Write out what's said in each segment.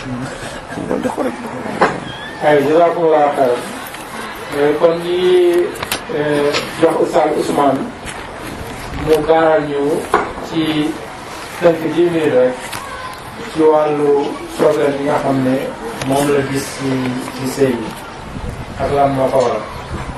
ay jazakumullah xayran kon ñi jox Oustaz Ousmane mu gaaral ñu ci tënk ji minute rek ci wàllu problème yi nga xam ne moom la gis ci ci sëy yi ak lan moo ko waral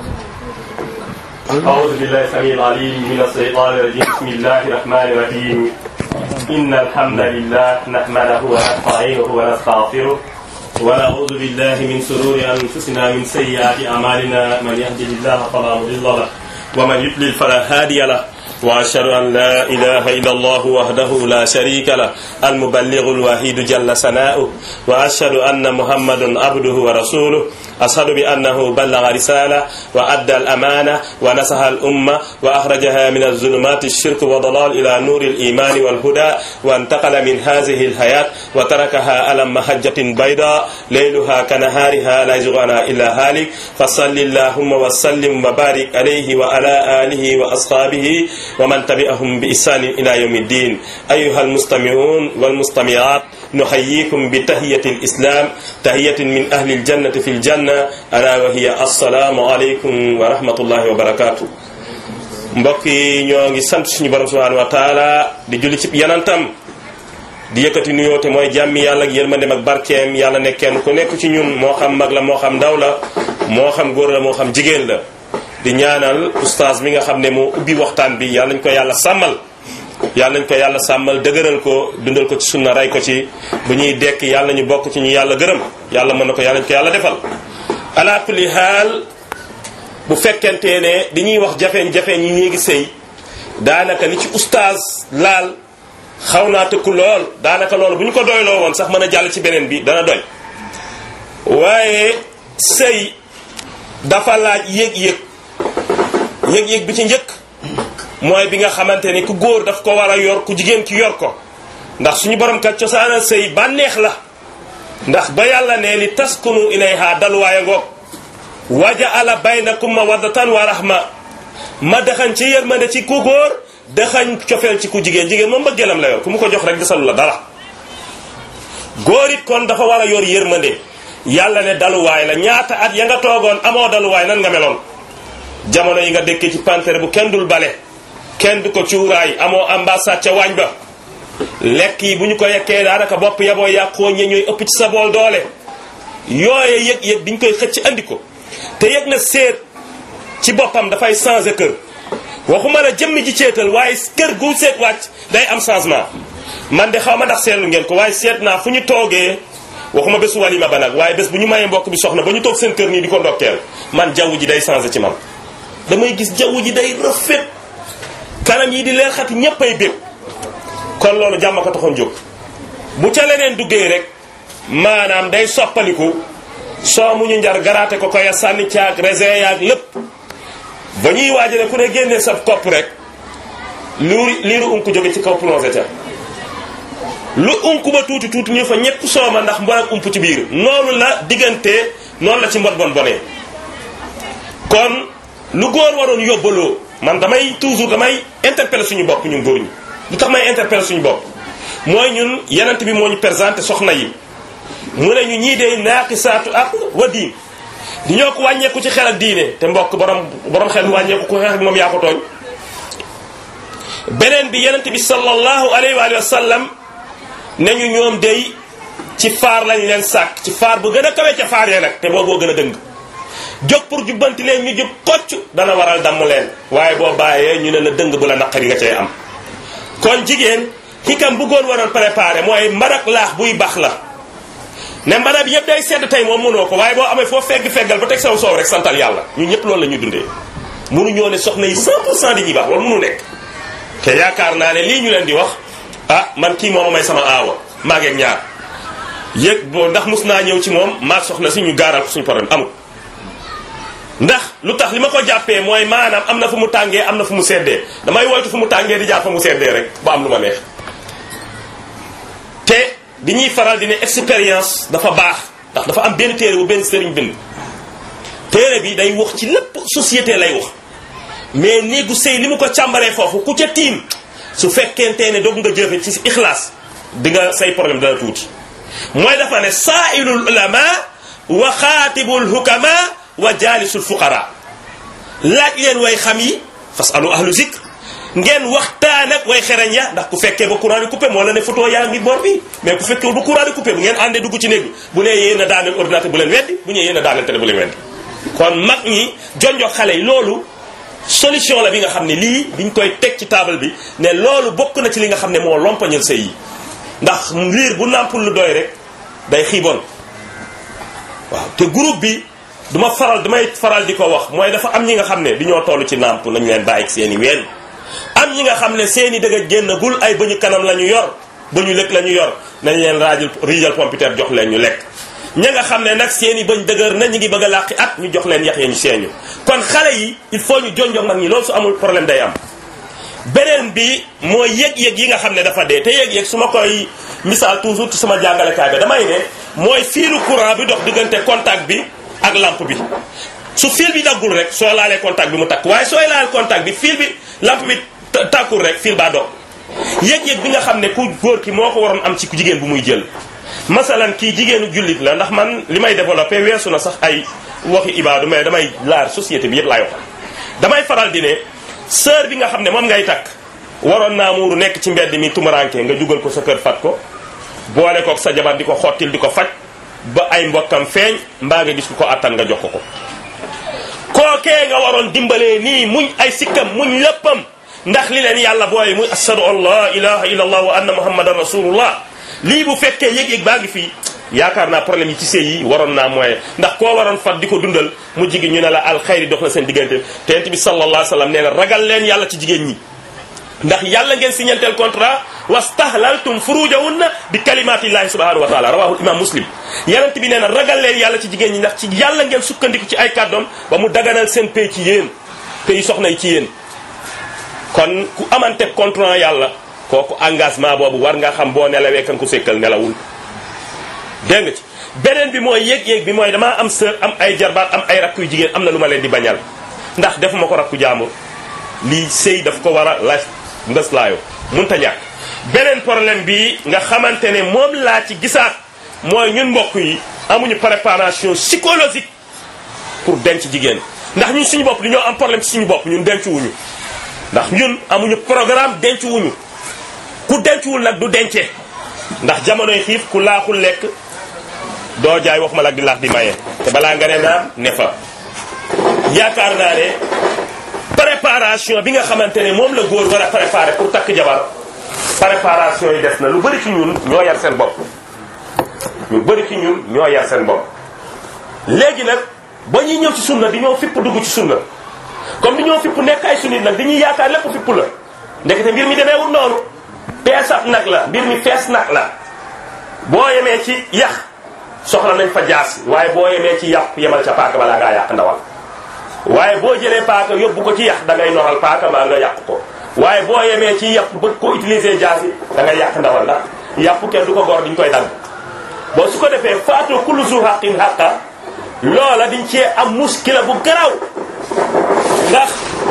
أعوذ بالله السميع العليم من الشيطان الرجيم بسم الله الرحمن الرحيم إن الحمد لله نحمده ونستعينه ونستغفره ونعوذ بالله من شرور أنفسنا من سيئات أعمالنا من يهده الله فلا مضل له ومن يضلل فلا هادي له وأشهد أن لا إله إلا الله وحده لا شريك له المبلغ الوحيد جل ثناؤه وأشهد أن محمدا عبده ورسوله أشهد بأنه بلغ رسالة وأدى الأمانة ونصح الأمة وأخرجها من الظلمات الشرك وضلال إلى نور الإيمان والهدى وانتقل من هذه الحياة وتركها على محجة بيضاء ليلها كنهارها لا يزغ عنها إلا هالك فصل اللهم وسلم وبارك عليه وعلى آله وأصحابه ومن تبعهم بإحسان إلى يوم الدين أيها المستمعون والمستمعات نحييكم بتحية الإسلام تحية من أهل الجنة في الجنة ألا وهي السلام عليكم ورحمة الله وبركاته mbokk yi ñoo ngi sant suñu borom subhanahu wa taala di julli ci yanantam di yëkkati nuyoo te mooy jàmmi yàlla ak yërmandem ak barkeem yàlla ne kenn ku nekk ci ñun moo xam mag la moo xam ndaw la moo xam góor la moo xam jigéen la di ñaanal oustaz mi nga xam ne moo ubbi waxtaan bi yàlla nañ ko yàlla sàmmal yàlla nañ ko yàlla sàmmal dëgëral ko dundal ko ci sunna rey ko ci bu ñuy dekk yàlla ñu bokk ci ñu yàlla gërëm yàlla mën na ko yàlla nañ ko yàlla defal ala kulli haal bu fekkente ne di ñuy wax jafeeñ-jafeeñ yi néegi sëy daanaka li ci oustaz laal xaw naa tëkku lool daanaka loolu bu ñu ko doyloo woon sax mën a jàll ci beneen bi dana doy waaye sëy dafa laaj yëg-yëg yëg-yëg bi ci njëkk mooy bi nga xamante ni ku góor daf ko war a yor ku jigéen ki yor ko ndax suñu borom kat cosaana sëy bànneex la ndax ba yàlla ne li taskunu ilayha dalwaaya ngoog wajaala baynakum mawaddatan wa rahma ma dexañ ci yërmande ci ku góor dexañ cofeel ci ku jigéen jigéen moom mbëggeelam la yor ku mu ko jox rek desalu la dara góor it kon dafa war a yor yërmande yàlla ne daluwaay la ñaata at ya nga toogoon amoo daluwaay nan nga meloon jamono yi nga dëkkee ci pantere bu kenn dul bale kenn du ko cuuraay amoo ambassade ca waañ ba lekk yi bu ñu ko yekkee daanaka bopp yaboo yàqoo ñe ñooy ëpp ci sa bool doole yooye yëg-yëg bi ñu koy xëcc andi ko te yëg na seet ci boppam dafay changer kër waxuma la jëmmi ji ceetal waaye kër gu seet wàcc day am changement man de xaw ma ndax seetlu ngeen ko waaye seet naa fu ñu toogee waxuma bésu walima ba nag waaye bés bu ñu mayee mbokk bi soxna ba ñu toog seen kër nii di ko ndokkeel man jaww ji day changer ci man damay gis jaww ji day rafet kanam yi di leer xati ñépp ay bég kon loolu jàmm ko taxoon jóg bu ca leneen duggee rek maanaam day soppaliku soo mu ñu njar garaate ko koy sànni caag raisin yaag lépp ba ñuy waajale ku ne génnee sa kopp rek luuri liiru unk jóge ci kaw plongé ca lu unk ba tuuti tuuti ñu fa ñepp sooma ndax mbon ak ump ci biir noonu la diggante noonu la ci mbon bon bonee kon lu góor waroon yóbbaloo man damay toujours damay interpeller suñu bopp ñun góor ñi lu tax may interpeller suñu bopp mooy ñun yenent bi moo ñu présenté soxna yi mu ne ñu ñii de naaqisaatu ak wa diin di ñoo ko wàññeeku ci xel ak diine te mbokk borom borom xel wàññeeku ko xeex ak moom yaa ko tooñ beneen bi yenent bi sallallahu alayhi wa sallam ne ñu ñoom day ci faar lañ leen sàkk ci faar bu gën a kawe ca faar ya nag te booboo gën a dëng jóg pour jubbanti leen ñu jub kocc dana waral damm leen waaye boo bàyyee ñu ne la dëng bu la naqari nga cay am kon jigéen xikam bu góor waroon préparé mooy mbarak laax buy baax la ne mbana bi yëpp day sedd tey moom mënoo ko waaye boo amee foo fegg feggal ba teg saw soow rek santal yàlla ñun ñëpp loolu la ñuy dundee mënu ñoo ne soxna yi 100 pour cent di ñuy baax loolu mënu nekk te yaakaar naa ne lii ñu leen di wax ah man kii mooma may sama aawa maa ngeeg ñaar yëg boo ndax mus naa ñëw ci moom maag soxna si ñu gaaral ko suñu problème amul ndax lu tax li ma ko jàppee mooy maanaam am na fu mu tàngee am na fu mu seddee damay woytu fu mu tàngee di jàpp fa mu seddee rek ba am lu ma neex te di ñuy faral di ne expérience dafa baax ndax dafa am benn téere bu benn sëriñ bind téere bi day wax ci lépp société lay wax mais néegu sëy li mu ko càmbaree foofu ku ca tiim su fekkente ne doog nga jëfe ci ixlaas di nga say problème dana tuuti mooy dafa ne saailul ulama wa xaatibul hukama wa jaalisul fuqara laaj leen way xam yi fasalu ahlu zikr ngeen waxtaan ak way xereñ ya ndax ku fekkee ba courant di coupé moo la ne photo yaa ngi bor bi mais ku fekkee ba courant di coupé bu ngeen àndee dugg ci néeg bi bu nee yéen a daaneel ordinateur bu leen weddi bu ñëwee yéen a daaneel télé bu leen weddi kon mag ñi jonjo xale yi loolu solution la bi nga xam ne lii biñ koy teg ci table bi ne loolu bokk na ci li nga xam ne moo lompañal sëy yi ndax liir bu nàmpul lu doy rek day xiiboon waaw te groupe bi duma faral damay faral di ko wax mooy dafa am ñi nga xam ne di ñoo toll ci nàmp nañu leen bàyyi seen i ween am ñi nga xam ne seen i dëgg génnagul ay bëñu kanam la ñu yor bëñu lëkk la ñu yor nañ leen raajal riijal pompiteer jox leen ñu lekk ña nga xam ne nag seen i bëñ dëgër na ñu ngi bëgg a làqi at ñu jox leen yax ya ñu seeñu kon xale yi il faut ñu jonjog mag ñi loolu su amul problème day am beneen bi mooy yëg-yëg yi nga xam ne dafa dee te yëg-yëg su ma koy misaal toujours ci sama jàngalekaay bi damay ne mooy fiilu courant bi dox diggante contact bi ak lampe bi su fil bi daggul rek soo laalee contact bi mu takk waaye sooy laal contact bi fil bi lampe bi tàkkul rek fil baa dog yëg-yëg bi nga xam ne ku góor ki moo ko waroon am ci ku jigéen bu muy jël masalan kii jigéenu jullit la ndax man li may développé weesu na sax ay waxi ibaadu mais damay laar société bi yëpp laay wax damay faral di ne sœur bi nga xam ne moom ngay takk waroon naa muuru nekk ci mbedd mi tumuranke nga jugal ko sa kër fat ko boole kook sa jabar di ko xottil di ko faj ba ay mbokkam feeñ mbaa nga gis ku ko attan nga jox ko ko kookee nga waroon dimbalee nii muñ ay sikkam muñ léppam ndax li leen yàlla booye muy ashadu an la ilaha illa allah wa anna muhammadan rasulullah lii bu fekkee yëg-yëg baa ngi fii yaakaar naa problème yi ci sëy yi waroon naa mooy ndax koo waroon fat di ko dundal mu jigi ñu ne la alxayri dox na seen diggante te yent bi sallallahu alayhi wa sallam nee na ragal leen yàlla ci jigéen ñi ndax yàlla ngeen signanteel contrat wastahlaltum furujahunna bi kalimatillahi subhanahu wa taala rawahu imam muslim yenent bi nee na ragal leen yàlla ci jigéen ñi ndax ci yàlla ngeen sukkandiku ci ay kàddoom ba mu daganal seen pay ci yéen pay soxna yi ci yéen kon ku amante contrat yàlla kooku engagement boobu war nga xam boo nelawee kan ku sekkal nelawul dégg nga ci beneen bi mooy yéeg-yéeg bi mooy damaa am sœur am ay jarbaat am ay rakku yu jigéen am na lu ma leen di bañal ndax defuma ko rakku jaamur lii sëy daf ko war a laaj ndës laayo munta ñàkk beneen problème bi nga xamante ne moom laa ci gisaat mooy ñun mbokk yi amuñu préparation psychologique pour denc jigéen ndax ñun suñu bopp dañoo am problème ci suñu bopp ñun denc wuñu ndax ñun amuñu programme denc wuñu ku dencuwul nag du dencee ndax jamonoy xiif ku laaxul lekk doo jaay wax ma la di laax di maye te balaa nga ne naam ne fa yaakaar naa ne préparation bi nga xamante ne moom la góor war a préparer pour takk jabar préparation yi des na lu bëri ci ñun ñoo yar seen bopp ñu bëri ci ñun ñoo yar seen bopp léegi nag ba ñuy ñëw ci sunna di ñoo fipp dugg ci sunna comme di ñoo fipp nekk ay sunnit nag dañuy yaakaar lépp fipp la ndekete mbir mi demeewul noonu peesat nag la mbir mi fees nag la boo yemee ci yax soxla nañ fa jaas waaye boo yemee ci yàpp yemal ca paaka balaa ngaa yàq ndawal waaye boo jëlee paaka yóbbu ko ci yax da ngay noxal paaka maa nga yàq ko waaye boo yemee ci yàpp bëgg ko utiliser jaas yi da ngay yàq ndawal ndax yàpp kenn du ko gor diñ koy dagg boo su ko defee faatu kullu zu haqin haqa loola diñ cee am muskila bu garaw ndax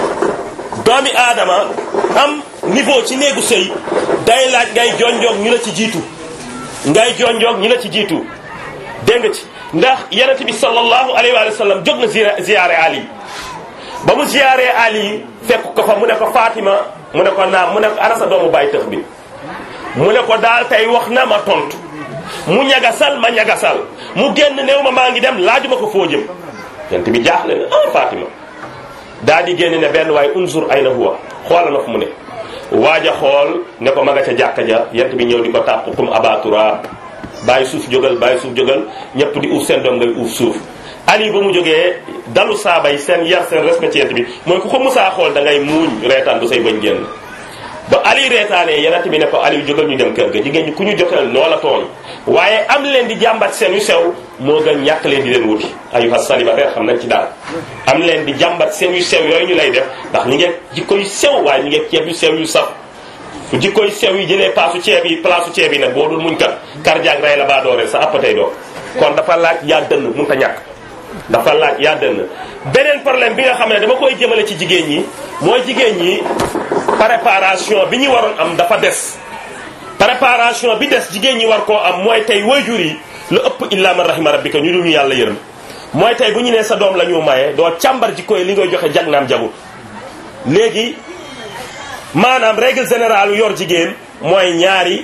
doomi aadama am niveau ci néegu sëy day laaj ngay jonjoog ñu la ci jiitu ngay jonjoog ñu la ci jiitu dégg nga ci ndax yonent bi sallallahu alayhi wa sallam jóg na ziyaare Ali ba mu ziyaare Ali fekk ko fa mu ne ko Fatima mu ne ko naam mu ne ko ana sa doomu bàyyi tëx bi mu ne ko daal tey wax na ma tontu mu ñagasal ma ñagasal mu génn néew ma maa ngi dem laajuma ko foo jëm yonent bi jaaxle na ah Fatima daa di génn ne benn waaye unzur ayna huwa xoolal na fu mu ne waaja xool ne ko ma nga ca jàkka ja yent bi ñëw di ko tàpp kum abatura bàyyi suuf jógal bàyyi suuf jógal ñëpp di uuf seen doom ngay uuf suuf ali ba mu jógee dalu saabay seen yar seen respect ci yent bi mooy ku ko musaa xool da ngay muuñ reetaan du say bañ génn ba ali reetaanee yenent bi ne ko ali jógal ñu dem kër ga jigéen ñi ku ñu jotal noo la tooñ waaye am leen di jàmbat seen yu sew moo gën ñàkk leen di leen wuti ayuha célibataire xam nañ ci daal am leen di jàmbat seen yu sew yooyu ñu lay def ndax ñi ngeen jikko yu sew waaye ñi ngeen ceeb yu sew yu saf fu jikko yu sew yi jëlee paasu ceeb yi place ceeb yi nag boo dul muñ kat cardiaque rey la baa dooree sa appatay doo kon dafa laaj yaa dënn mun ta ñàkk dafa laaj yaa dënn beneen problème bi nga xam ne dama koy jëmale ci jigéen ñi mooy jigéen ñi préparation bi ñu waroon am dafa des préparation bi des jigéen ñi war koo am mooy tey waajur yi lu ëpp illa man rahima rabbika ñu dul ñu yàlla yërëm mooy tey bu ñu nee sa doom la ñu maye doo càmbar ji koy li ngay joxe jag naam jagut léegi maanaam règle générale yor jigéen mooy ñaari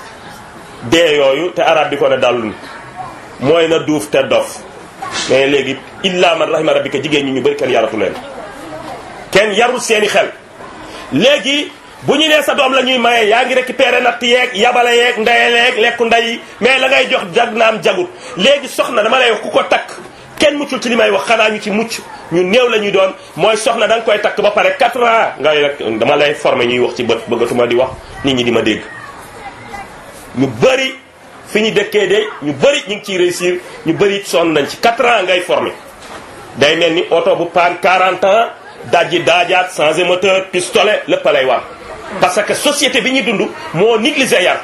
dee yooyu te arab di ko ne dallun mooy na duuf te dof mais léegi illa man rahima rabbika jigéen ñi ñu bëri kenn yaratu leen kenn yarul seeni xel léegi bu ñu nee sa doom la ñuy maye yaa ngi récupéré natt yeeg yabale yeeg ndeyaleeg lekku nday mais la ngay jox jag naam jagut léegi soxna dama lay wax ku ko takk kenn muccul ci li may wax xanaa ñu ci mucc ñu néew la ñuy doon mooy soxna da nga koy takk ba pare 4 ans ngay rek dama lay formé ñuy wax ci bët bëggatuma di wax nit ñi di ma dégg ñu bëri fi ñu dëkkee de ñu bëri ñu ngi ciy réussir ñu bëri sonn nañ ci 4 ans ngay formé day mel ni oto bu paan 40 ans dajji daajaat changé moteur pistolet lépp lay war parce que société bi ñuy dund moo négligé yar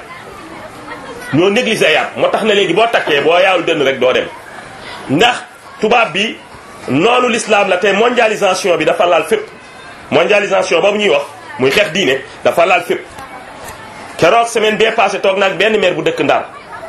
ñoo négligé yar moo tax na léegi boo takkee boo yaawul dënn rek doo dem ndax tubaab bi noonu l'islam la te mondialisation bi dafa laal fépp mondialisation boobu ñuy wax muy xeex diine dafa laal fépp keroog semaine bee passé toog naag benn maire bu dëkk Ndar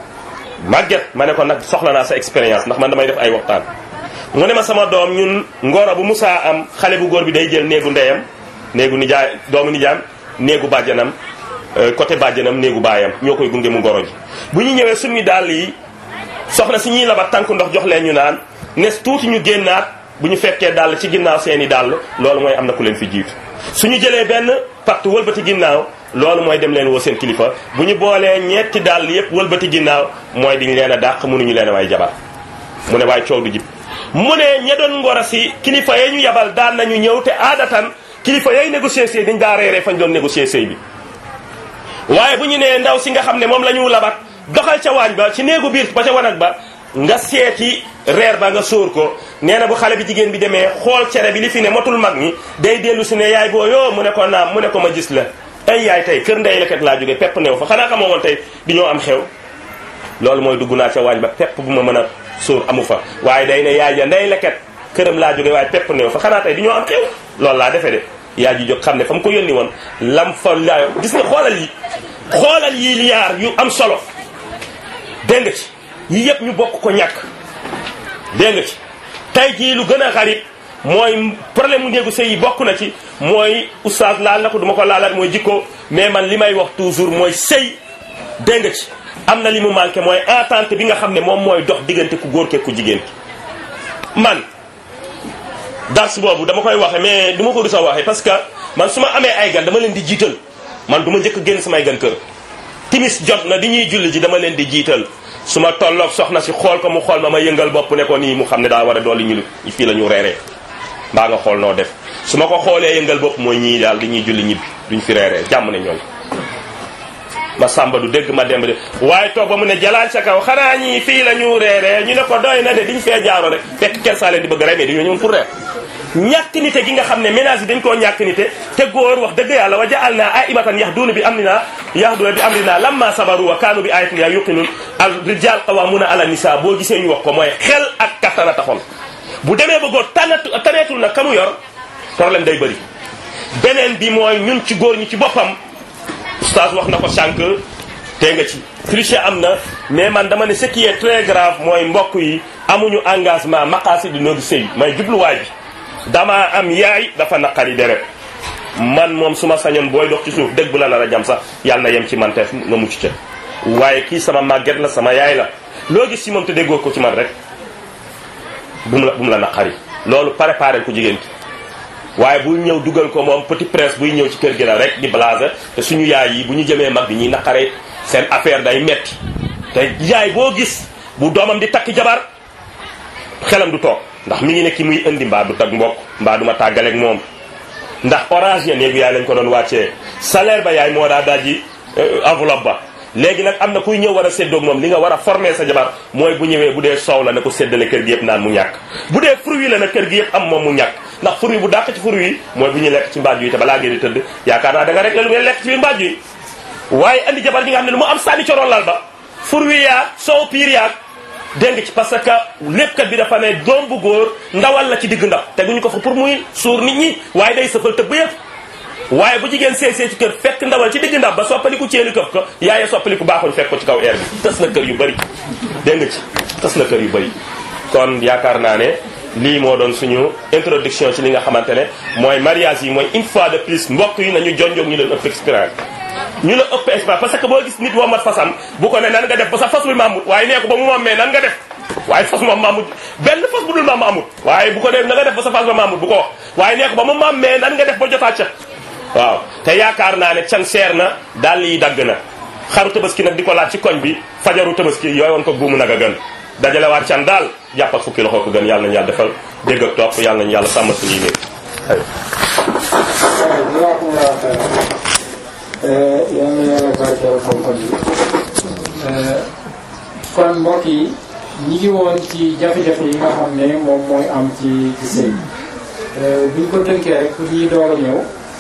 màgget ma ne ko nag soxla naa sa expérience ndax man damay def ay waxtaan mu ne ma sama doom ñun ngoro bu musaa am xale bu góor bi day jël néegu ndeyam néegu nijaay doomu nijaam néegu bàjjanam côté bàjjanam néegu baayam ñoo koy gunge mu ngoro ji bu ñu ñëwee suñu dàll yi soxna si ñuy labat tànk ndox jox leen ñu naan nes tuuti ñu génnaat bu ñu fekkee dàll ci ginnaaw seeni dàll loolu mooy am na ku leen fi jiitu suñu jëlee benn patt wëlbati ginnaaw loolu mooy dem leen woo seen kilifa bu ñu boolee ñetti dàll yépp wëlbati ginnaaw mooy diñu leen a dàq mënuñu leen a waay jabar mu ne waaye coow du jib mu ne ña doon ngoro si kilifa ya ñu yabal daan nañu ñëw te aadatan kilifa yay négocier sëy dañ daa reeree fañ doon négocier sëy bi waaye bu ñu nee ndaw si nga xam ne moom la ñu labat doxal ca waañ ba ci néegu biir ba ca wanag ba nga seeti reer ba nga sóor ko nee na bu xale bi jigéen bi demee xool cere bi li fi ne motul mag ñi day dellu si ne yaay boo yoo mu ne ko naam mu ne ko ma gis la ay yaay tey kër ndey leket laa jóge pepp new fa xanaa xamoo woon tey di ñoo am xew loolu mooy dugg naa ca waañ ba pepp bu ma mën a sóor amu fa waaye day ne yaay ja ndey leket këram laa jóge waaye pepp new fa xanaa tey di ñoo am xew loolu laa defee de yaay ji jóg xam ne fa mu ko yónni woon lam fa laayo gis nga xoolal yi xoolal yi liyaar yu am solo dégg nga ci yi yëpp ñu bokk ko ñàkk dégg nga ci tey jii lu gën a xarit mooy problème mu néegu sëy yi bokk na ci mooy oustaz laal na ko duma ko laalaat mooy jikko mais man li may wax toujours mooy sëy dégg nga ci am na li mu manqué mooy entente bi nga xam ne moom mooy dox diggante ku góor ke ku jigéen ki man dars boobu dama koy waxe mais du ma ko rus a waxe parce que man su ma amee ay gan dama leen di jiital man du ma njëkk génn samay gan kër timis jot na di ñuy julli ji dama leen di jiital su ma tolloog soxna si xool ko mu xool ma ma yëngal bopp ne ko nii mu xam ne daa war a dolli ñu fii la ñu reeree mbaa nga xool noo def su ma ko xoolee yëngal bopp mooy ñii daal dañuy julli ñibbi duñ fi reeree jàmm ne ñooy ma sàmba du dégg ma demb de waaye toog ba mu ne jalaan sa kaw xanaa ñii fii la ñu reeree ñu ne ko doy na de diñ fee jaaro rek fekk kersaa leen di bëgg rey mais dañoo ñëwoon pour reer ñàkk nite gi nga xam ne ménage yi dañ koo ñàkk nite te góor wax dëgg yàlla wa jaal naa ay imatan yax duuna bi am ni naa yax duuna bi am ni naa lamma sabaru wa kaanu bi ayatin ya yuqinun al rijal qawamuna ala nisa boo gisee ñu wax ko mooy xel ak kattan a taxoon bu demee ba góor tanatu taneetul nag kamu yor problème day bëri beneen bi mooy ñun ci góor ñi ci boppam oustaz wax na ko sànq te nga ci tricher am na mais man dama ne ce qui est très grave mooy mbokk yi amuñu engagement maqaasi di noogi sëy may jubluwaay bi dama am yaay dafa naqari deret man moom su ma sañoon booy dox ci suuf dëgg bu la nar a jam sax yàlla na yem ci man te nga mucc ca waaye kii sama màgget la sama yaay la loo gis ci moom te déggoo ko ci man rek bu mu la bu mu la naqari loolu préparé ko jigéen ki waaye bu ñëw dugal ko moom petit prince buy ñëw ci kër gi la rek di blaser te suñu yaay yi bu ñu jëmee mag bi ñuy naqaree seen affaire day metti te yaay boo gis bu doomam di takk jabar xelam du toog ndax mi ngi ne ki muy indi mbaa du tag mbokk mbaa du ma tàggaleeg moom ndax orange ya néegu yaay lañ ko doon wàccee salaire ba yaay moo daa dajji enveloppe ba léegi nag am na kuy ñëw war a séddoog moom li nga war a former sa jabar mooy bu ñëwee bu dee soow la na ko séddale kër gi yëpp naan mu ñàkk bu dee fruit la na kër gi yëpp am moom mu ñàkk ndax fruit bu dàq ci fruit yi mooy bu ñuy lekk ci mbaaj yi te balaa ngeen di tëdd yaakaar naa da nga rek la lu ngeen lekk ci biir mbaaj yi waaye andi jabar ji nga xam ne lu mu am sànni coroon lal ba fruit yaag soow piir yaag dégg ci parce que léppkat bi dafa ne doom bu góor ndawal la ci digg ndax teguñu ko fa pour muy suur nit ñi waaye day sëfal tëbb yëpp waaye bu jigéen seey seey ci kër fekk ndawal ci digg ndab ba soppaliku ceeli këf ko yaaye soppaliku baaxul fekk ko ci kaw air bi tas na kër yu bëri dégg nga ci tas na kër yu bëri kon yaakaar naa ne lii moo doon suñu introduction ci li nga xamante ne mooy mariage yi mooy une fois de plus mbokk yi nañu jonjoog ñu leen ëpp expérience ñu la ëpp expérience parce que boo gis nit woo mat fasam bu ko ne nan nga def ba sa fas wi maamut waaye nee ko ba mu moomee nan nga def waaye fas moom maamut benn fas bu dul maam amut waaye bu ko def na nga def ba sa fas ba maamut bu ko wax waaye nee ko ba mu maamee nan nga def ba jotaa ca waaw te yaakaar naa ne can seer na daal yi dagg na xaru tabaski nag di ko laaj ci koñ bi fajaru tabaski yooyu woon ko buumu nag a gën dajale waat can daal jàpp ak fukki loxo ko gën yàlla nañu yàlla defal dégg ak topp yàlla nañu yàlla sàmm suñuy néeg jazakumullahu xayran yal na yàlla barkeel xam-xam yi kon mbokk yi ñi ngi woon ci jafe-jafe yi nga xam ne moom mooy am ci ci sëy buñ ko tënkee rek pour ñuy door a ñëw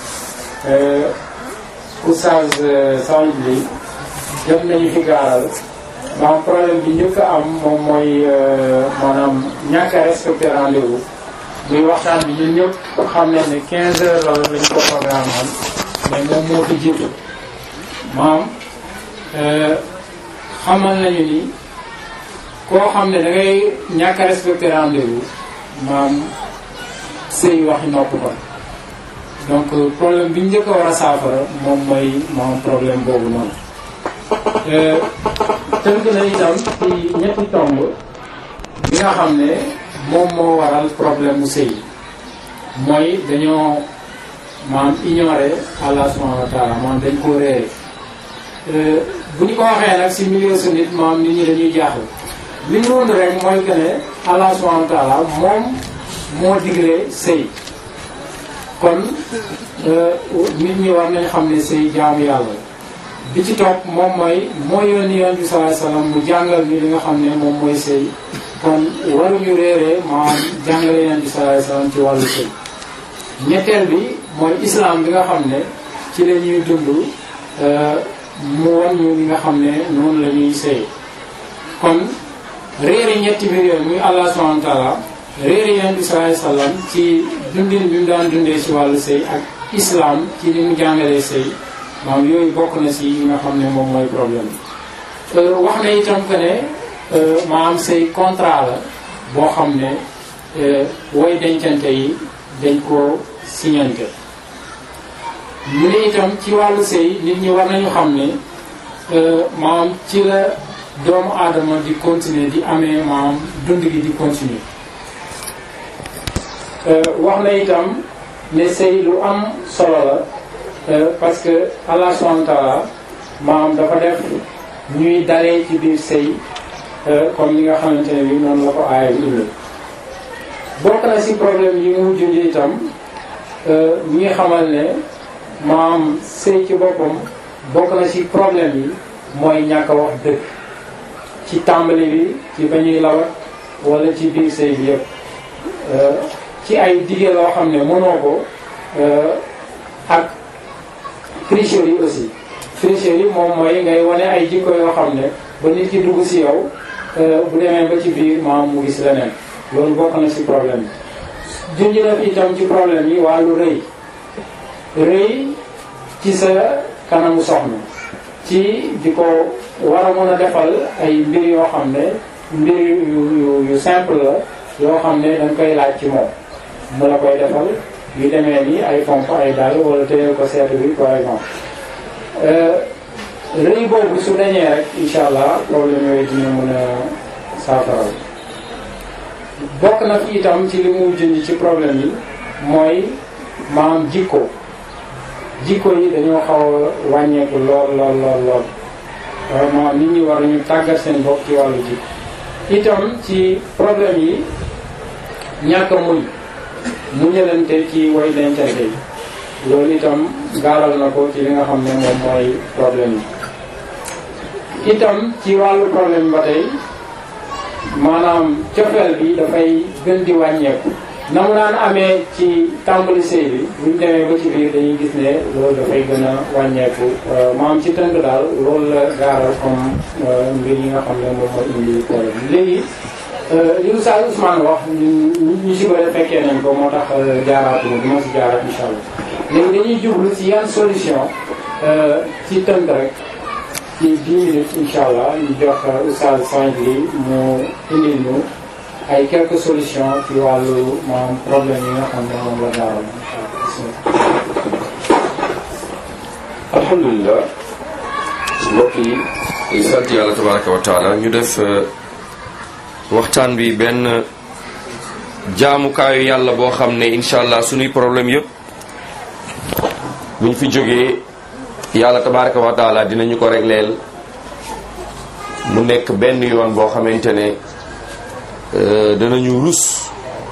oustaz Saïd li jot nañu fi gaaral maanaam problème bi njëkk a am moom mooy maanaam ñàkk a respecté rendez-vous muy waxtaan bi ñun ñëpp xam nañ ne 15 heures la lañu ko programme am mais moom moo fi jiitu maam xamal nañu ni koo xam ne da ngay ñàkk a respecté rendez-vous maam sëy waxi nopp ko donc problème bi ñu njëkk a war a saafara moom mooy maam problème boobu noonu tënk na itam ci ñetti tomb bi nga xam ne moom moo waral problème mu sëy mooy dañoo maam ignoré Allah subhanahu wa taala maam dañ koo réere bu ñu ko waxee nag si milieu su nit maam nit ñi dañuy jaaxle li ñu wund rek mooy que ne Allah subhanahu wa taala moom moo digle sëy kon nit ñi war nañ xam ne sëy jaamu yàlla bi ci topp moom mooy mooy yónni yoon bi sallallahu alayhi wasallam mu jàngal ñu li nga xam ne moom mooy sëy kon waruñu réeree maanaam jàngale yoon bi sallallahu alayhi wasallam ci wàllu sëy ñetteel bi mooy islam bi nga xam ne ci la ñuy dund mu wan ñu li nga xam ne noonu la ñuy sëy kon réeri ñetti mbir yooyu muy allah subhanahu wa taala réeri yoon bi sallallahu alayhi wasallam ci dundin bi mu daan dundee ci wàllu sëy ak islam ci ni mu jàngalee sëy maanaam yooyu bokk na ci yi nga xam ne moom mooy problème wax na itam que ne maanaam sëy contrat la boo xam ne way dencante yi dañ ko signante mu ne itam ci wàllu sëy nit ñi war nañu xam ne maanaam ci la doomu aadama di continuer di amee maanaam dund gi di continuer wax na itam ne sëy lu am solo la parce que Allah subhanahu wa ta'ala maanaam dafa def ñuy dalee ci biir sëy comme li nga xamante ne bi noonu la ko aaya bi indi bokk na ci problème yi mu junj itam ñi ngi xamal ne maam sëy ci boppam bokk na ci problème yi mooy ñàkk a wax dëgg ci tàmbali bi ci ba ñuy lawat wala ci biir sëy bi yëpp ci ay dige loo xam ne mënoo ko ak tricherie yi aussi tricherie yi moom mooy ngay wane ay jikko yoo xam ne ba nit ki dugg ci yow bu demee ba ci biir maam mu gis leneen loolu bokk na ci problème yi junj na fi itam ci problème yi wàllu rëy rëy ci sa kanamu soxna ci di ko war a mën a defal ay mbir yoo xam ne mbir yu yu yu simple la yoo xam ne dañ koy laaj ci moom mu la koy defal yu demee ni ay pompe ay dàll wala téyel ko seetu bi par exemple rëy boobu su dañee rek incha allah problème yooyu dina mën a saafara bokk na fi itam ci li muy junj ci problème yi mooy maam jikko jikko yi dañoo xaw a wàññeeku lool lool lool lool vraiment nit ñi war ñu tàggat seen bopp ci wàllu jikko itam ci problème yi ñàkk a muñ muñalante ci way dencante yi loolu itam gaaral na ko ci li nga xam ne moom mooy problème yi itam ci wàllu problème ba tey maanaam cofeel bi dafay gën di wàññeeku na mu daan amee ci tàmbali sëy bi buñ demee ba ci biir dañuy gis ne loolu dafay gën a wàññeeku maam ci tënk daal loolu la gaaral comme mbir yi nga xam ne moom mooy indi problème léegi li Oustaz Ousmane wax ñu ñu si bëri fekkee nañ ko moo tax jaaraatuma du ma si jaaraat incha allah léegi dañuy jublu si yan solution ci tënk rek ci 10 minutes incha allah ñu jox Oustaz Sanjli mu indil ñu ay quelques solutions ci wàllu maanaam problème yi nga xam ne moom la gaaral incha allah. alhamdulilah mbokk yi di sant yàlla tabaraka wa taala ñu def waxtaan bi benn jaamukaayu yàlla boo xam ne incha allah suñuy problème yëpp buñ fi jógee yàlla tabaraka wa taala dinañu ko régleel mu nekk benn yoon boo xamante ne danañu rus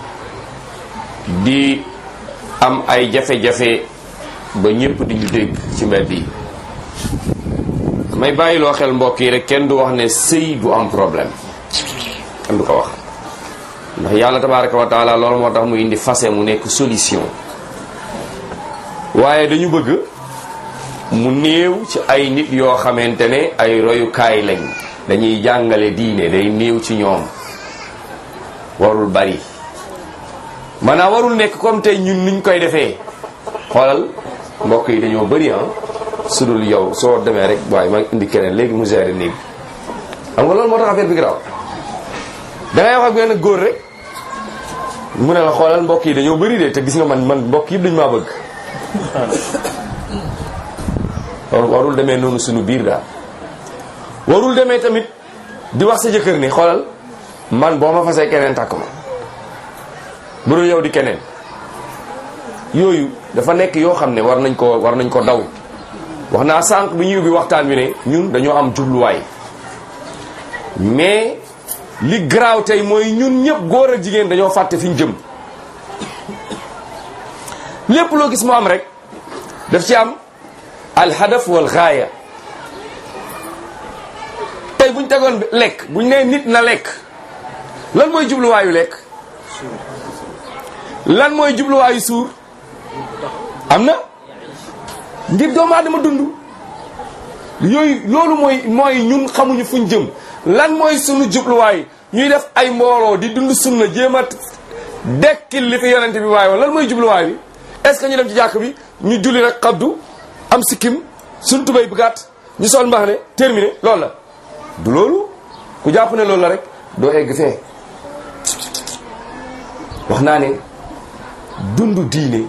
di am ay jafe-jafe ba ñëpp di ñu dégg ci mbedd yi may bàyyiloo xel mbokk yi rek kenn du wax ne sëy du am problème kenn du ko wax ndax yàlla tabaraka wa taala loolu moo tax mu indi fase mu nekk solution waaye dañu bëgg mu néew ci ay nit yoo xamante ne ay royukaay lañ dañuy jàngale diine day néew ci ñoom warul bari maanaam warul nekk comme tey ñun niñ koy defee xoolal mbokk yi dañoo bëri ah su dul yow soo demee rek waaye ma indi keneen léegi mu géré néeg xam nga loolu moo tax affaire bi garaaw dangay wax ak benn góor rek mu ne la xoolal mbokk yi dañoo bëri de te gis nga man man mbokk yëpp dañu maa bëgg warul demee noonu suñu biir daal warul demee tamit di wax sa jëkkër ni xoolal man boo ma fasee keneen takk ma bu dul yow di keneen yooyu dafa nekk yoo xam ne war nañ ko war nañ ko daw wax naa sànq bi ñuy ubbi waxtaan bi ne ñun dañoo am jubluwaay mais li garaaw tey mooy ñun ñëpp góor ak jigéen dañoo fàtte fi ñu jëm lépp loo gis mu am rek daf ci am alhadaf wal gaaya tey buñ tegoon lekk buñ nee nit na lekk lan mooy jubluwaayu lekk lan mooy jubluwaayu suur am na ngir doomu aadama dund yooyu loolu mooy mooy ñun xamuñu fuñ jëm lan mooy sunu jubluwaay ñuy def ay mbooloo di dund sunna jéem a dekkil li fi yonente bi waaye woon lan mooy jubluwaay bi est ce que ñu dem ci jàkk bi ñu julli rek xabdu am sikkim suñ tubay bu gàtt ñu sol mbax ne terminé loolu la du loolu ku jàpp ne loolu la rek doo egg fee wax naa ne dund diine